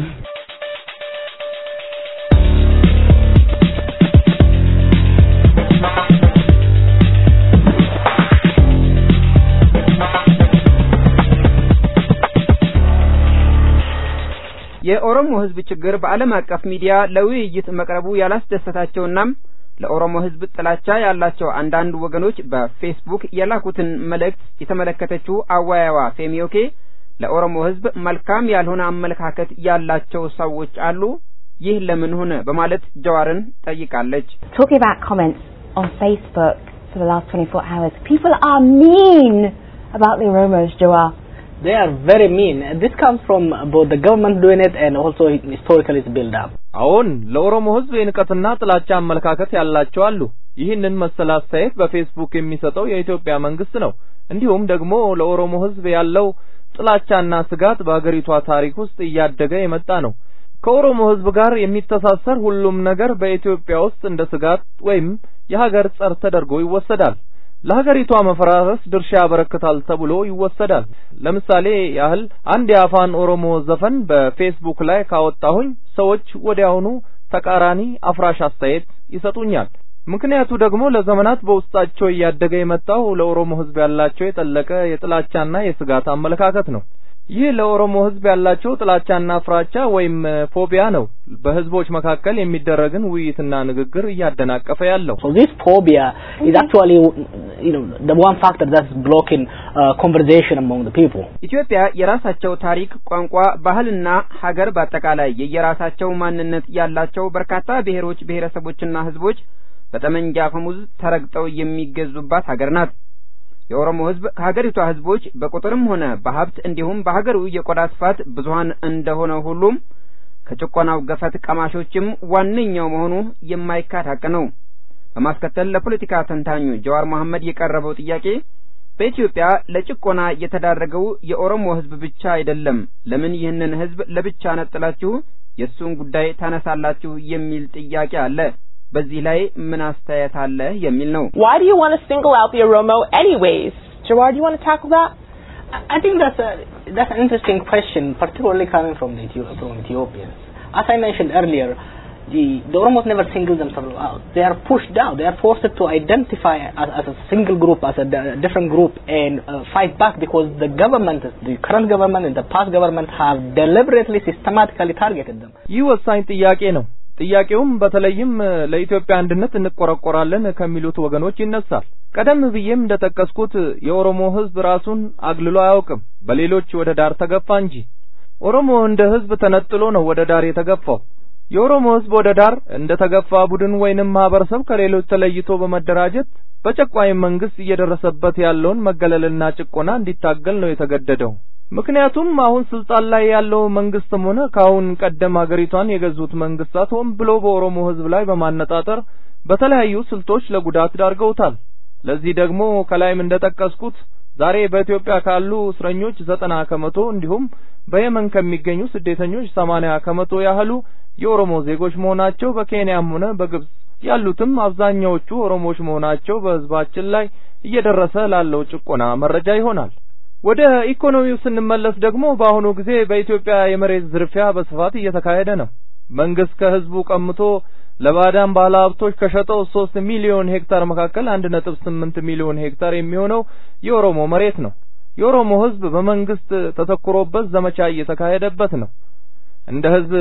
የኦሮሞ ህዝብ ችግር በዓለም አቀፍ ሚዲያ ለውይይት መቅረቡ ያላስደሰታቸውና ለኦሮሞ ህዝብ ጥላቻ ያላቸው አንዳንድ ወገኖች በፌስቡክ የላኩትን መልእክት የተመለከተችው አወያዩዋ ፌሚዮኬ ለኦሮሞ ህዝብ መልካም ያልሆነ አመለካከት ያላቸው ሰዎች አሉ፣ ይህ ለምን ሆነ በማለት ጀዋርን ጠይቃለች። Talking about comments on Facebook for the last 24 hours, people are mean about the Oromos, Jawar. They are very mean. This comes from both the government doing it and also historically it's built up. አዎን ለኦሮሞ ህዝብ የንቀትና ጥላቻ አመለካከት ያላቸው አሉ። ይህንን መሰል አስተያየት በፌስቡክ የሚሰጠው የኢትዮጵያ መንግስት ነው። እንዲሁም ደግሞ ለኦሮሞ ህዝብ ያለው ጥላቻና ስጋት በአገሪቷ ታሪክ ውስጥ እያደገ የመጣ ነው። ከኦሮሞ ህዝብ ጋር የሚተሳሰር ሁሉም ነገር በኢትዮጵያ ውስጥ እንደ ስጋት ወይም የሀገር ጸር ተደርጎ ይወሰዳል። ለሀገሪቷ መፈራረስ ድርሻ ያበረክታል ተብሎ ይወሰዳል። ለምሳሌ ያህል አንድ የአፋን ኦሮሞ ዘፈን በፌስቡክ ላይ ካወጣሁኝ ሰዎች ወዲያውኑ ተቃራኒ አፍራሽ አስተያየት ይሰጡኛል። ምክንያቱ ደግሞ ለዘመናት በውስጣቸው እያደገ የመጣው ለኦሮሞ ህዝብ ያላቸው የጠለቀ የጥላቻና የስጋት አመለካከት ነው። ይህ ለኦሮሞ ህዝብ ያላቸው ጥላቻና ፍራቻ ወይም ፎቢያ ነው በህዝቦች መካከል የሚደረግን ውይይትና ንግግር እያደናቀፈ ያለው። So this phobia is actually, you know, the one factor that's blocking uh, conversation among the people. ኢትዮጵያ የራሳቸው ታሪክ፣ ቋንቋ፣ ባህልና ሀገር በአጠቃላይ የየራሳቸው ማንነት ያላቸው በርካታ ብሔሮች፣ ብሔረሰቦችና ህዝቦች በጠመንጃ አፈሙዝ ተረግጠው የሚገዙባት ሀገር ናት። የኦሮሞ ህዝብ ከሀገሪቷ ህዝቦች በቁጥርም ሆነ በሀብት እንዲሁም በሀገሩ የቆዳ ስፋት ብዙሀን እንደሆነ ሁሉም ከጭቆናው ገፈት ቀማሾችም ዋነኛው መሆኑ የማይካድ ሀቅ ነው። በማስከተል ለፖለቲካ ተንታኙ ጀዋር መሐመድ የቀረበው ጥያቄ በኢትዮጵያ ለጭቆና የተዳረገው የኦሮሞ ህዝብ ብቻ አይደለም፣ ለምን ይህንን ህዝብ ለብቻ ነጥላችሁ የእሱን ጉዳይ ታነሳላችሁ የሚል ጥያቄ አለ። በዚህ ላይ ምን አስተያየት አለ የሚል ነው። Why do you want to single out the Oromo anyways? Jawar, do you want to tackle that? I- I think that's a that's an interesting question, particularly coming from the Ethio- from Ethiopians. As I mentioned earlier, the the Oromos never single themselves out. They are pushed out. They are forced to identify as, as a single group, as a d- different group, and uh, fight back because the government, the current government and the past government, have deliberately, systematically targeted them. ይህ ወሳኝ ጥያቄ ነው። ጥያቄውም በተለይም ለኢትዮጵያ አንድነት እንቆረቆራለን ከሚሉት ወገኖች ይነሳል። ቀደም ብዬም እንደጠቀስኩት የኦሮሞ ህዝብ ራሱን አግልሎ አያውቅም፣ በሌሎች ወደ ዳር ተገፋ እንጂ። ኦሮሞ እንደ ህዝብ ተነጥሎ ነው ወደ ዳር የተገፋው። የኦሮሞ ህዝብ ወደ ዳር እንደ ተገፋ ቡድን ወይንም ማህበረሰብ ከሌሎች ተለይቶ በመደራጀት በጨቋኝ መንግስት እየደረሰበት ያለውን መገለልና ጭቆና እንዲታገል ነው የተገደደው። ምክንያቱም አሁን ስልጣን ላይ ያለው መንግስትም ሆነ ከአሁን ቀደም ሀገሪቷን የገዙት መንግስታት ሆን ብሎ በኦሮሞ ህዝብ ላይ በማነጣጠር በተለያዩ ስልቶች ለጉዳት ዳርገውታል። ለዚህ ደግሞ ከላይም እንደጠቀስኩት ዛሬ በኢትዮጵያ ካሉ እስረኞች ዘጠና ከመቶ እንዲሁም በየመን ከሚገኙ ስደተኞች ሰማንያ ከመቶ ያህሉ የኦሮሞ ዜጎች መሆናቸው በኬንያም ሆነ በግብጽ ያሉትም አብዛኛዎቹ ኦሮሞዎች መሆናቸው በህዝባችን ላይ እየደረሰ ላለው ጭቆና መረጃ ይሆናል። ወደ ኢኮኖሚው ስንመለስ ደግሞ በአሁኑ ጊዜ በኢትዮጵያ የመሬት ዝርፊያ በስፋት እየተካሄደ ነው። መንግስት ከህዝቡ ቀምቶ ለባዕዳን ባለሀብቶች ከሸጠው ሶስት ሚሊዮን ሄክታር መካከል አንድ ነጥብ ስምንት ሚሊዮን ሄክታር የሚሆነው የኦሮሞ መሬት ነው። የኦሮሞ ህዝብ በመንግስት ተተኩሮበት ዘመቻ እየተካሄደበት ነው። እንደ ህዝብ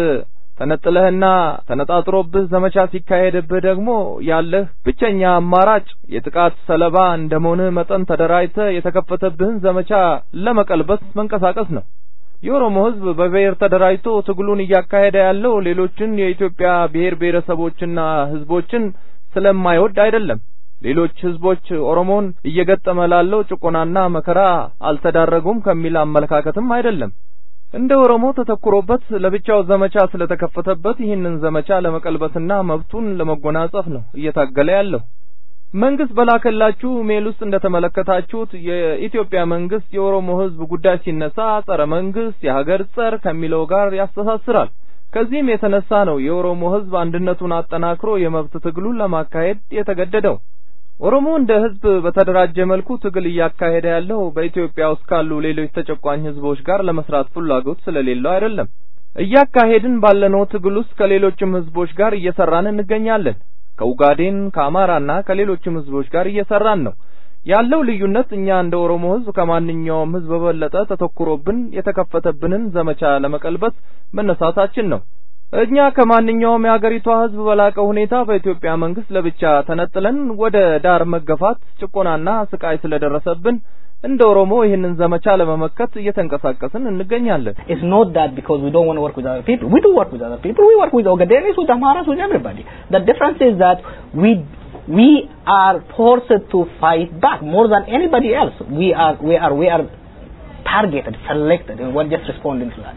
ተነጥለህና ተነጣጥሮብህ ዘመቻ ሲካሄድብህ ደግሞ ያለህ ብቸኛ አማራጭ የጥቃት ሰለባ እንደመሆንህ መጠን ተደራጅተህ የተከፈተብህን ዘመቻ ለመቀልበስ መንቀሳቀስ ነው። የኦሮሞ ህዝብ በብሔር ተደራጅቶ ትግሉን እያካሄደ ያለው ሌሎችን የኢትዮጵያ ብሔር ብሔረሰቦችና ህዝቦችን ስለማይወድ አይደለም። ሌሎች ህዝቦች ኦሮሞን እየገጠመ ላለው ጭቆናና መከራ አልተዳረጉም ከሚል አመለካከትም አይደለም። እንደ ኦሮሞ ተተኩሮበት ለብቻው ዘመቻ ስለተከፈተበት ይህንን ዘመቻ ለመቀልበስና መብቱን ለመጎናጸፍ ነው እየታገለ ያለው። መንግስት በላከላችሁ ሜል ውስጥ እንደተመለከታችሁት የኢትዮጵያ መንግስት የኦሮሞ ህዝብ ጉዳይ ሲነሳ ጸረ መንግስት፣ የሀገር ጸር ከሚለው ጋር ያስተሳስራል። ከዚህም የተነሳ ነው የኦሮሞ ህዝብ አንድነቱን አጠናክሮ የመብት ትግሉን ለማካሄድ የተገደደው። ኦሮሞ እንደ ህዝብ በተደራጀ መልኩ ትግል እያካሄደ ያለው በኢትዮጵያ ውስጥ ካሉ ሌሎች ተጨቋኝ ህዝቦች ጋር ለመስራት ፍላጎት ስለሌለው አይደለም። እያካሄድን ባለነው ትግል ውስጥ ከሌሎችም ህዝቦች ጋር እየሰራን እንገኛለን። ከኡጋዴን ከአማራና ከሌሎችም ህዝቦች ጋር እየሰራን ነው። ያለው ልዩነት እኛ እንደ ኦሮሞ ህዝብ ከማንኛውም ህዝብ በበለጠ ተተኩሮብን የተከፈተብንን ዘመቻ ለመቀልበስ መነሳታችን ነው። እኛ ከማንኛውም የሀገሪቷ ህዝብ በላቀ ሁኔታ በኢትዮጵያ መንግስት ለብቻ ተነጥለን ወደ ዳር መገፋት፣ ጭቆናና ስቃይ ስለደረሰብን እንደ ኦሮሞ ይህንን ዘመቻ ለመመከት እየተንቀሳቀስን እንገኛለን። It's not that because we don't want to work with other people. We do work with other people. We work with Ogadenis, with Amaras, with everybody. The difference is that we we are forced to fight back more than anybody else. We are we are we are targeted, selected, and we're just responding to that.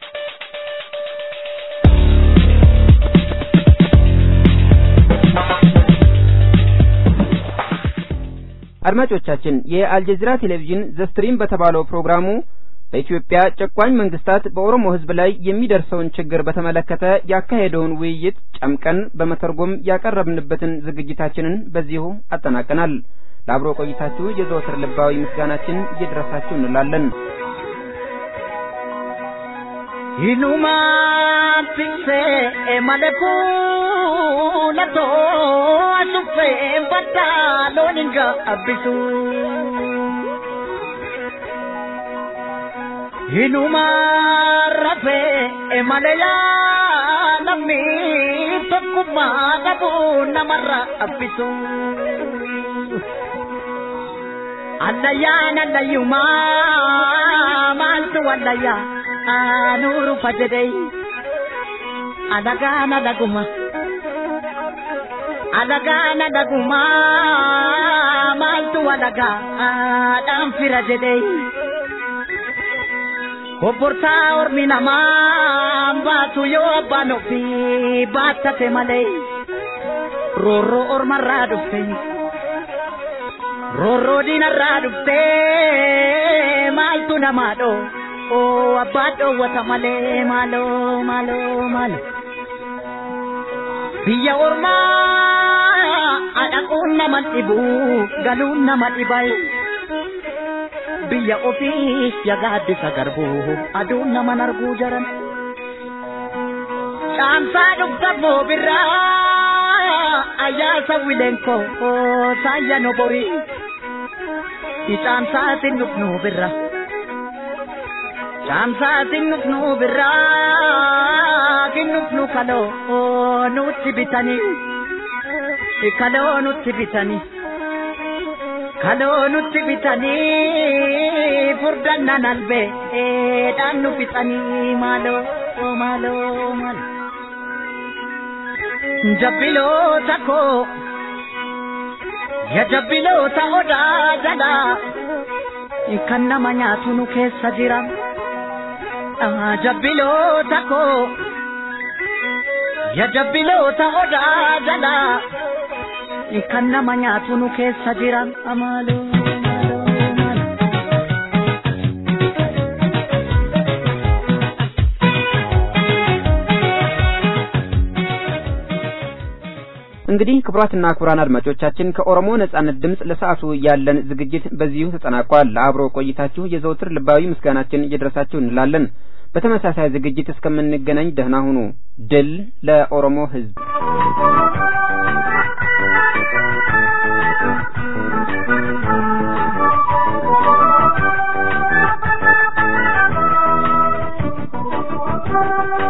አድማጮቻችን የአልጀዚራ ቴሌቪዥን ዘስትሪም በተባለው ፕሮግራሙ በኢትዮጵያ ጨቋኝ መንግስታት በኦሮሞ ህዝብ ላይ የሚደርሰውን ችግር በተመለከተ ያካሄደውን ውይይት ጨምቀን በመተርጎም ያቀረብንበትን ዝግጅታችንን በዚሁ አጠናቀናል። ለአብሮ ቆይታችሁ የዘወትር ልባዊ ምስጋናችን ይድረሳችሁ እንላለን። Inuma tikse maleku lato asufe bata loninga abisu Inuma rafe maleya namni tokkumma qabu namarra abbisu Allayyaan allayyuma maaltu allayyaa anuru fajadai alagana daguma alagana daguma maltu alaga adam fira jedai Obborta ormi nama baatu yoo abbaan ofii baattate malee roorroo ormarraa dhufte roorroo diinarraa dhufte maaltu namaa dhoo oo abbaa dhoowwata malee maaloo maaloo maaloo biyya ormaa adhaquun nama dhibu galuun nama dhibay biyya ofii yagaaddisa garbuu aduun naman arguu jaran caamsaa dhugda boobirraa ayyaasa wilenko saayya no borii icaamsaatin dhufnuu birra caamsaatin dhufnuu birraa kin dhufnu kaloo nutti bitanii kaloo nutti bitanii kaloo nutti bitanii furdannan albee dhaan nu fixanii maaloo maaloo maaloo jabbiloota koo ya jabbiloota odaa jalaa kan nama nyaatu nu keessa jira jabbiloota koo ya jabbiloota odaa jalaa kan nama nyaatu nu keessa jira amaaloo እንግዲህ ክቡራትና ክቡራን አድማጮቻችን ከኦሮሞ ነጻነት ድምፅ ለሰዓቱ ያለን ዝግጅት በዚሁ ተጠናቋል። ለአብሮ ቆይታችሁ የዘውትር ልባዊ ምስጋናችን እየደረሳችሁ እንላለን። በተመሳሳይ ዝግጅት እስከምንገናኝ ደህና ሁኑ። ድል ለኦሮሞ ሕዝብ! Thank you.